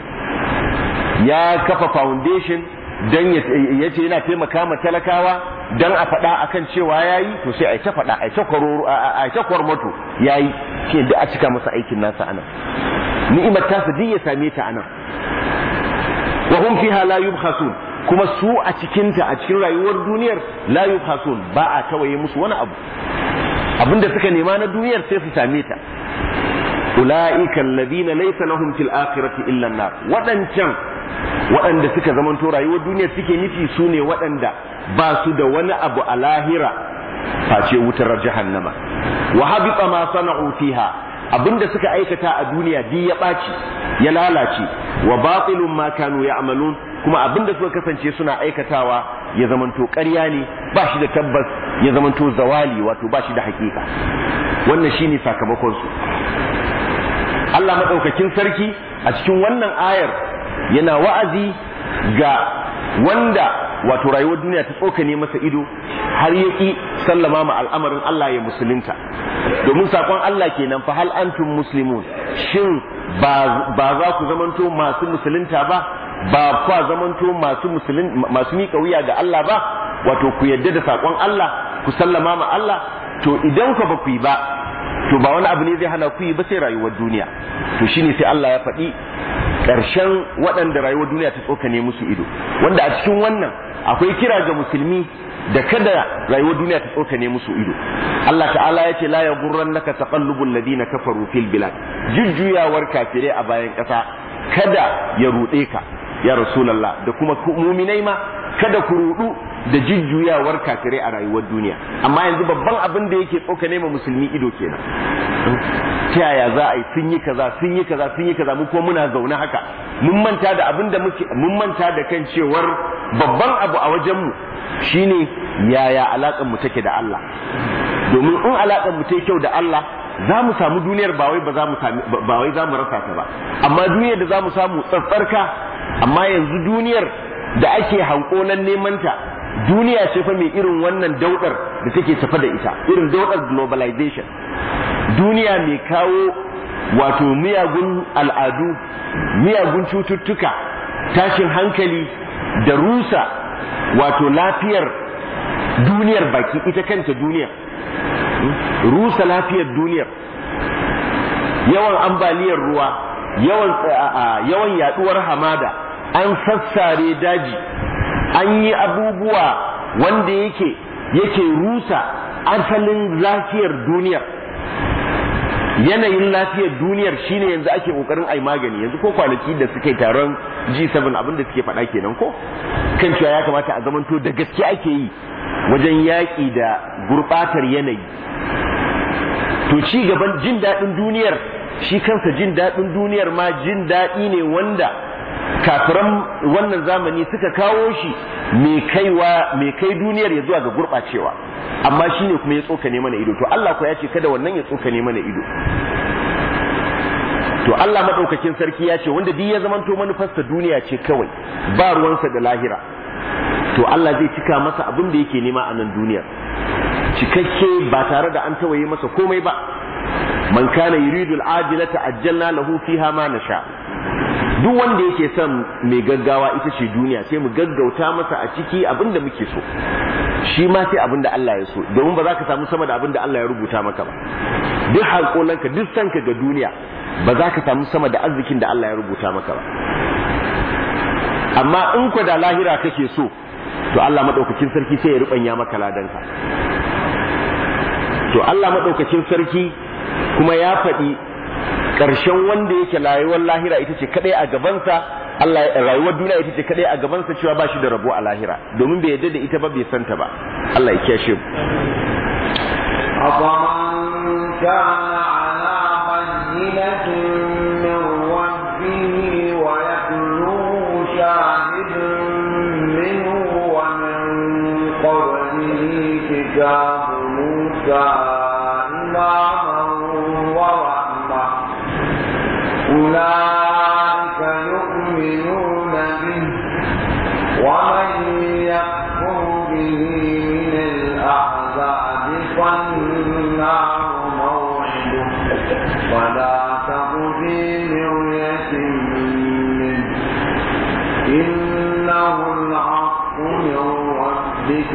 ya kafa foundation dan ya ce yana taimaka ma talakawa dan a faɗa akan cewa ya yi to sai a ta faɗa a ta kwaroro a ta kwarmato ya yi shi da a cika masa aikin nasa anan ni'imar tasa duk ya same ta anan wa hum fiha la yubkhasun kuma su a cikinta a cikin rayuwar duniyar la yubkhasun ba a tawaye musu wani abu abinda suka nema na duniyar sai su same ta ulaika alladhina laysa lahum fil akhirati illa an-nar wadancan waɗanda suka zamanto rayuwar duniya suke nufi su ne waɗanda ba su da wani abu a lahira face wutar jahannama wa habita ma sana'u fiha abinda suka aikata a duniya di ya ɓaci ya lalace wa batilun ma kanu ya'malun kuma abinda suka kasance suna aikatawa ya zamanto ƙarya ne ba shi da tabbas ya zamanto zawali wato ba shi da hakika wannan shine sakamakon su Allah madaukakin sarki a cikin wannan ayar yana wa'azi ga wanda wato rayuwar duniya ta tsokane masa ido har ya ƙi sallama ma al'amarin Allah ya musulunta domin saƙon Allah kenan fa hal antum muslimun shin ba za ku zamanto masu musulunta ba ba kwa zamanto masu musulun masu miƙa wuya ga Allah ba wato ku yadda da saƙon Allah ku sallama ma Allah to idan ku ba ku yi ba to ba wani abu ne zai hana ku yi ba sai rayuwar duniya to shine sai Allah ya faɗi ƙarshen waɗanda rayuwar duniya ta tsokane musu ido wanda a cikin wannan akwai kira ga musulmi da kada rayuwar duniya ta tsokane musu ido Allah ta'ala ya ce la ya gurran naka taqallubul ladina kafaru fil bilad jujjuyawar kafirai a bayan ƙasa kada ya ruɗe ka ya rasulullah da kuma muminai ma kada ku ruɗu da jujjuyawar kafirai a rayuwar duniya amma yanzu babban abin da yake tsokane ma musulmi ido kenan ta yaya za a yi sun yi kaza sun yi kaza sun yi kaza mu kuma muna zaune haka mun manta da abin da muke mun manta da kan cewar babban abu a wajen mu shine yaya alakan mu take da Allah domin in alakan mu take kyau da Allah za mu samu duniyar ba wai ba za mu sami ba wai za mu rasa ta ba amma duniyar da za mu samu tsatsarka amma yanzu duniyar da ake hankolan neman ta duniya ce fa mai irin wannan daudar da take tafa da ita irin daudar globalization duniya mai kawo wato miyagun al'adu miyagun cututtuka tashin hankali da rusa wato lafiyar duniyar baki ita kanta duniyar rusa lafiyar duniyar yawan ambaliyar ruwa yawan yawan yaduwar hamada an sassare daji an yi abubuwa wanda yake yake rusa asalin lafiyar duniyar yanayin lafiyar duniyar shine yanzu ake kokarin ai magani yanzu ko kwanaki da suke taron G7 abin da suke faɗa kenan ko kan cewa ya kamata a zamanto da gaske ake yi wajen yaƙi da gurɓatar yanayi to ci gaban jin daɗin duniyar shi kansa jin daɗin duniyar ma jin daɗi ne wanda kafiran wannan zamani suka kawo shi mai kaiwa mai kai duniyar ya zuwa ga gurɓacewa amma shine kuma ya tsokane mana ido to Allah ko ya ce kada wannan ya tsokane mana ido to Allah madaukakin sarki ya ce wanda duk ya zamanto manufarsa duniya ce kawai ba ruwansa da lahira to Allah zai cika masa abin da yake nema a nan duniyar cikakke ba tare da an tawaye masa komai ba man kana yuridu al-ajilata ajjalna lahu fiha ma nasha duk wanda yake son mai gaggawa ita ce duniya sai mu gaggauta masa a ciki abin da muke so shi ma sai abin da Allah ya so domin ba za ka samu sama da abin da Allah ya rubuta maka ba duk hankolanka duk sanka ga duniya ba za ka samu sama da arzikin da Allah ya rubuta maka ba amma in ku da lahira kake so to Allah madaukakin sarki sai ya rubanya maka ladanka to Allah madaukakin sarki kuma ya faɗi ƙarshen wanda yake rayuwar lahira ita ce kadai a gabansa Allah rayuwar duniya ita ce kadai a gabansa cewa ba shi da rabo a lahira domin bai yadda da ita ba bai santa ba Allah ya kiyashe mu أفمن كان على بينة من ربه ويتلوه شاهد منه ومن قبله كتاب موسى إماما ورحمة أولئك يؤمنون به ومن يكفر به من الأحزاب فالنار موعده ولا تك في مرية منه إنه الحق من ربك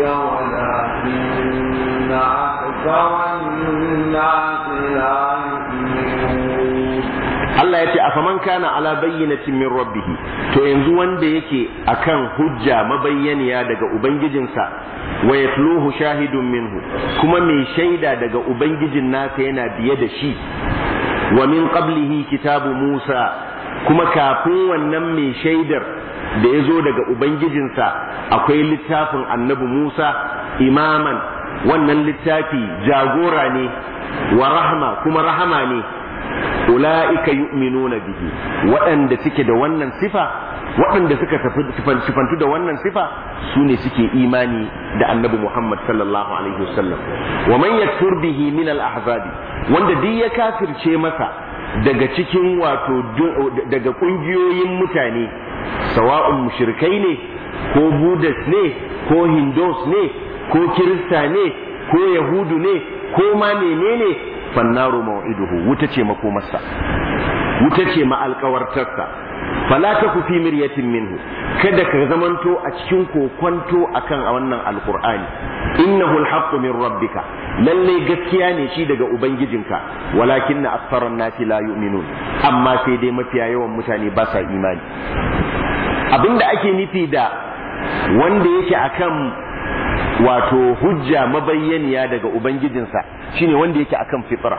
ولكن أكثر الناس لا يؤمنون Allah ya ce a faman kana ala bayyinatin min rabbihi to yanzu wanda yake akan hujja mabayyaniya daga ubangijinsa wa yatluhu shahidun minhu kuma mai shaida daga ubangijin nasa yana biye da shi wa min qablihi kitabu Musa kuma kafin wannan mai shaidar da ya zo daga ubangijinsa akwai littafin annabi Musa imaman wannan littafi jagora ne wa rahma kuma rahama ne ula'ika yu'minuna bihi waɗanda suke da wannan sifa waɗanda suka sifantu da wannan sifa su ne suke imani da annabi Muhammad sallallahu alaihi wasallam wa man yakfur bihi min al-ahzabi wanda duk ya kafirce masa daga cikin wato daga kungiyoyin mutane sawa'un mushrikai ne ko budas ne ko hindus ne ko kirista ne ko yahudu ne ko ma menene fannaru maw'iduhu wuta ce makomarsa wuta ce ma alkawartarsa fala taku fi miryatin minhu kada ka zamanto a cikin kokonto akan wannan alqur'ani innahu alhaqqu min rabbika lalle gaskiya ne shi daga ubangijinka walakinna aktharan nasi la yu'minun amma sai dai mafiya yawan mutane ba sa imani abinda ake nufi da wanda yake akan wato hujja mabayyaniya daga ubangijinsa shine wanda yake akan fitra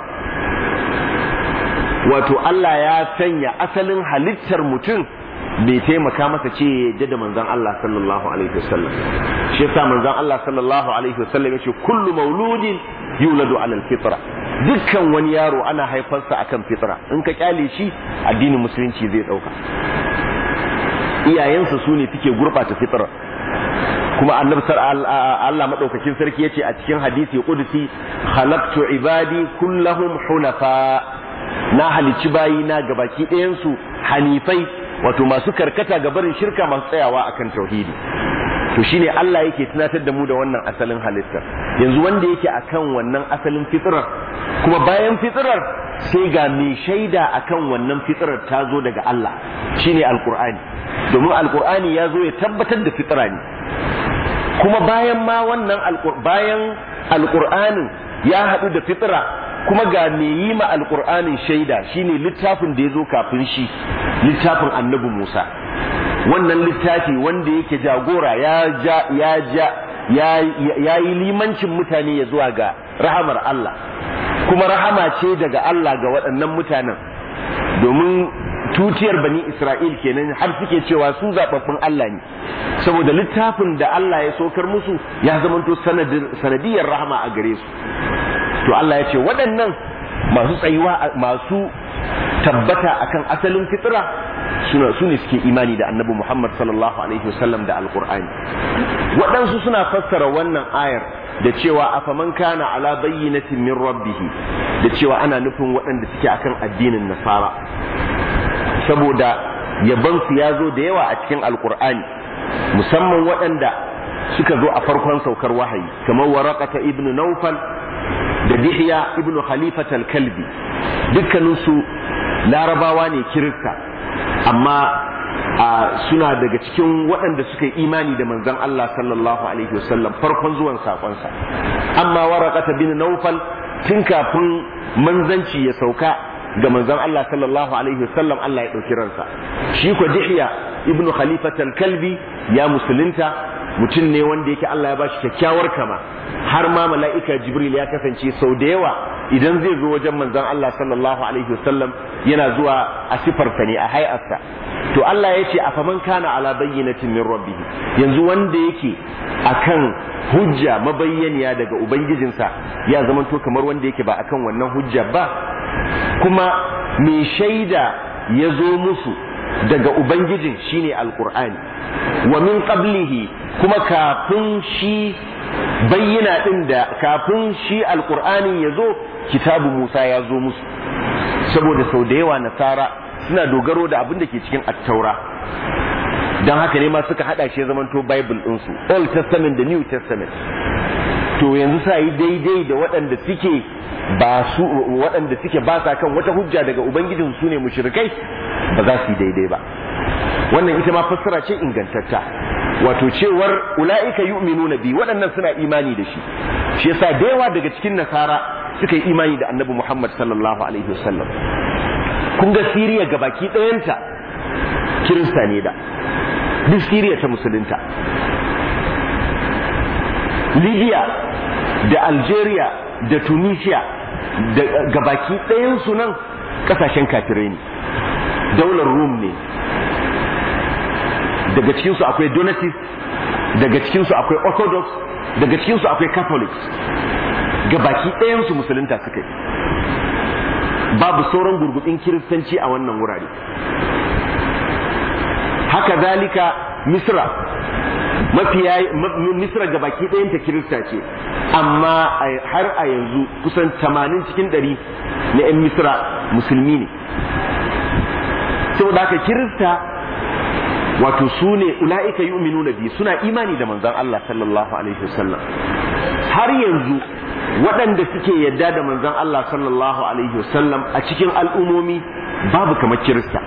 wato Allah ya sanya asalin halittar mutum bai taimaka masa ce ya da manzon Allah sallallahu alaihi wasallam shi yasa manzon Allah sallallahu alaihi wasallam yace kullu mauludin yuladu ala alfitra dukkan wani yaro ana haifarsa akan fitra in ka kyale shi addinin musulunci zai dauka iyayensa su ne suke gurbata fitra kuma annabi Allah madaukakin sarki yace a cikin hadisi qudsi khalaqtu ibadi kullahum hunafa na halicci bayi na gabaki ɗayan su hanifai wato masu karkata ga barin shirka masu tsayawa akan tauhidi to shine Allah yake tunatar da mu da wannan asalin halittar yanzu wanda yake akan wannan asalin fitrar kuma bayan fitrar sai ga mai shaida akan wannan fitrar ta zo daga Allah shine alqur'ani domin alqur'ani ya zo ya tabbatar da fitra ne kuma bayan ma wannan bayan alqur'anin ya haɗu da fitra kuma ga me yi ma alqur'anin shaida shine littafin da ya zo kafin shi littafin annabi Musa wannan littafi wanda yake jagora ya ja ya ja ya yi limancin mutane ya zuwa ga rahamar Allah kuma rahama ce daga Allah ga waɗannan mutanen domin tutiyar bani Isra'il kenan har suke cewa su zaɓaɓɓun Allah ne saboda littafin da Allah ya sokar musu ya zamanto sanadiyar rahama a gare su to Allah ya ce waɗannan masu tsayuwa masu tabbata akan asalin fitra suna su ne suke imani da annabi Muhammad sallallahu alaihi wasallam da alqur'ani waɗansu suna fassara wannan ayar da cewa afaman kana ala bayyinatin min rabbih da cewa ana nufin waɗanda suke akan addinin nasara saboda yabansu ya zo da yawa a cikin alqur'ani musamman waɗanda suka zo a farkon saukar wahayi kamar waraqata ibnu nawfal da dihya ibnu khalifat al-kalbi dukkaninsu larabawa ne kirista amma suna daga cikin waɗanda suka yi imani da manzon Allah sallallahu alaihi wasallam farkon zuwan sakonsa amma waraqata bin nawfal tun kafin manzanci ya sauka ga manzon Allah sallallahu alaihi wasallam Allah ya ɗauki ransa shi ko dihya ibnu khalifat al-kalbi ya musulunta mutum ne wanda yake Allah ya bashi kyakkyawar kama har ma mala'ika jibril ya kasance sau da yawa idan zai zo wajen manzon Allah sallallahu alaihi wasallam yana zuwa a sifarsa ne a hay'arsa to Allah ya ce afaman kana ala bayyinatin min rabbih yanzu wanda yake akan hujja mabayyaniya daga ubangijinsa ya zamanto kamar wanda yake ba akan wannan hujja ba kuma mai shaida ya zo musu daga ubangijin shine alqur'ani wa min qablihi kuma kafin shi bayyana din da kafin shi alqur'ani ya zo kitabu Musa ya zo musu saboda sau da yawa nasara suna dogaro da abin da ke cikin attaura don haka ne ma suka hada shi zamanto bible ɗinsu old testament da new testament to yanzu sa yi daidai da waɗanda suke ba su waɗanda suke ba sa kan wata hujja daga ubangijin su ne mushrikai ba za su yi daidai ba wannan ita ma fassara ce ingantatta wato cewar ula'ika yu'minuna bi waɗannan suna imani da shi shi yasa da yawa daga cikin nasara suka yi imani da annabi Muhammad sallallahu alaihi wasallam kun ga Siriya gabaki ɗayanta kirista ne da duk Siriya ta musulunta Libya da Algeria da Tunisia da gabaki ɗayansu nan ƙasashen kafirai ne daular Rum ne daga cikinsu akwai Donatist daga cikinsu akwai Orthodox daga cikinsu akwai Catholics gabaki ɗayansu musulunta suka yi babu sauran gurgudin kiristanci a wannan wurare haka zalika misra mafiya misra gabaki ɗayanta kirista ce amma har a yanzu kusan tamanin cikin ɗari na 'yan misra musulmi ne saboda haka kirista wato su ne ula'ika yu'minuna bi suna imani da manzon Allah sallallahu alaihi wasallam har yanzu waɗanda suke yadda da manzon Allah sallallahu alaihi wasallam a cikin al'umomi babu kamar kirista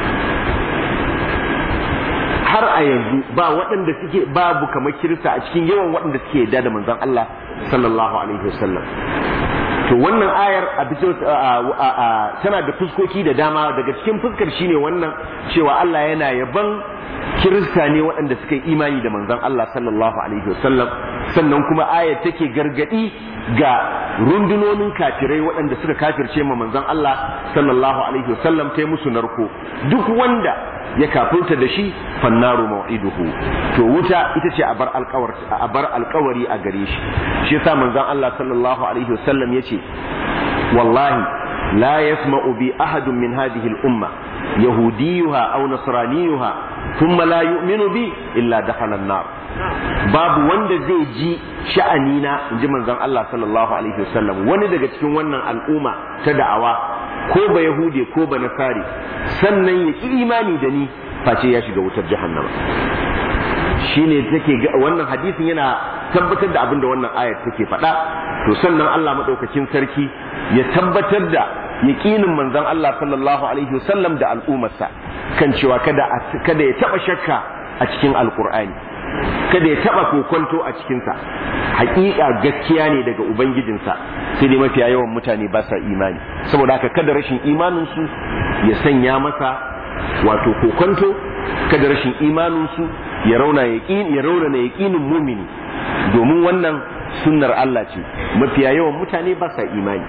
har a yanzu ba waɗanda suke babu kamar kirista a cikin yawan waɗanda suke yadda da manzon Allah sallallahu alaihi wasallam to wannan ayar a tana da fuskoki da dama daga cikin fuskar shine wannan cewa Allah yana yaban kirista ne waɗanda suka yi imani da manzon Allah sallallahu alaihi wasallam sannan kuma ayar take gargadi ga rundunonin kafirai waɗanda suka kafirce ma manzon Allah sallallahu alaihi wasallam ta musu narko duk wanda ya kafirta da shi fannaru mau'iduhu to wuta ita ce a bar alkawari a gare shi shi yasa manzon Allah sallallahu alaihi wasallam yace wallahi la yasma'u bi ahadun min hadhihi al-umma yahudiyuha aw nasraniyuha thumma la yu'minu bi illa dakhala an-nar babu wanda zai ji sha'anina inji manzon Allah sallallahu alaihi wasallam wani daga cikin wannan al'umma ta da'awa ko ba yahude ko ba nasari sannan ya ki imani da ni face ya shiga wutar jahannama shine take wannan hadisin yana tabbatar da abin da wannan ayar take faɗa to sannan Allah madaukakin sarki ya tabbatar da yaqinin manzon Allah sallallahu alaihi wasallam da al'ummarsa kan cewa kada kada ya taba shakka a cikin alqur'ani kada ya taba kokonto a cikinsa hakika gaskiya ne daga ubangijinsa sai dai mafiya yawan mutane ba sa imani saboda haka kada rashin imaninsu ya sanya masa wato kokonto kada rashin imaninsu ya rauna yaqin ya rauna yaqinin mumini domin wannan sunnar Allah ce mafiya yawan mutane ba sa imani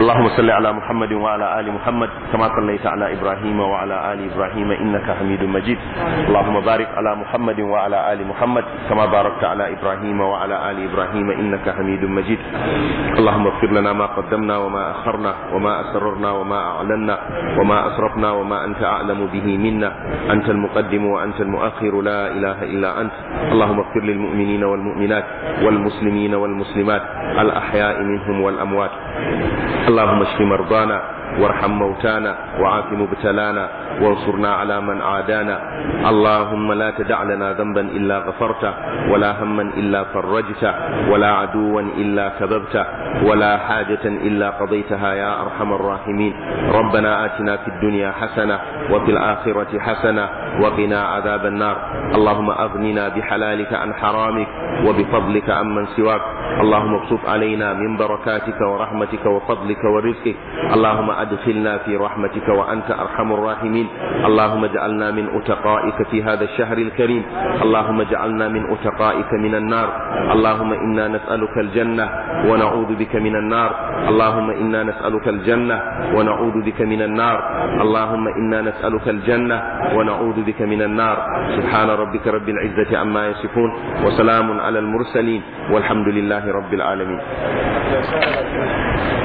اللهم صل على محمد وعلى آل محمد كما صليت على إبراهيم وعلى آل إبراهيم إنك حميد مجيد اللهم بارك على محمد وعلى آل محمد كما باركت على إبراهيم وعلى آل إبراهيم إنك حميد مجيد اللهم اغفر لنا ما قدمنا وما أخرنا وما أسررنا وما أعلنا وما أسرفنا وما أنت أعلم به منا أنت المقدم وأنت المؤخر لا إله إلا أنت اللهم اغفر للمؤمنين والمؤمنات والمسلمين والمسلمات الأحياء منهم والأموات اللهم اشف مرضانا وارحم موتانا وعاف مبتلانا وانصرنا على من عادانا اللهم لا تدع لنا ذنبا إلا غفرته ولا هما إلا فرجته ولا عدوا إلا كببته ولا حاجة إلا قضيتها يا أرحم الراحمين ربنا آتنا في الدنيا حسنة وفي الآخرة حسنة وقنا عذاب النار اللهم أغننا بحلالك عن حرامك وبفضلك عمن سواك اللهم ابسط علينا من بركاتك ورحمتك وفضلك ورزقك اللهم أدخلنا في رحمتك وأنت أرحم الراحمين اللهم اجعلنا من أتقائك في هذا الشهر الكريم اللهم اجعلنا من أتقائك من النار اللهم إنا نسألك الجنة ونعوذ بك من النار اللهم إنا نسألك الجنة ونعوذ بك من النار اللهم إنا نسألك الجنة ونعوذ بك من النار سبحان ربك رب العزة عما يصفون وسلام على المرسلين والحمد لله رب العالمين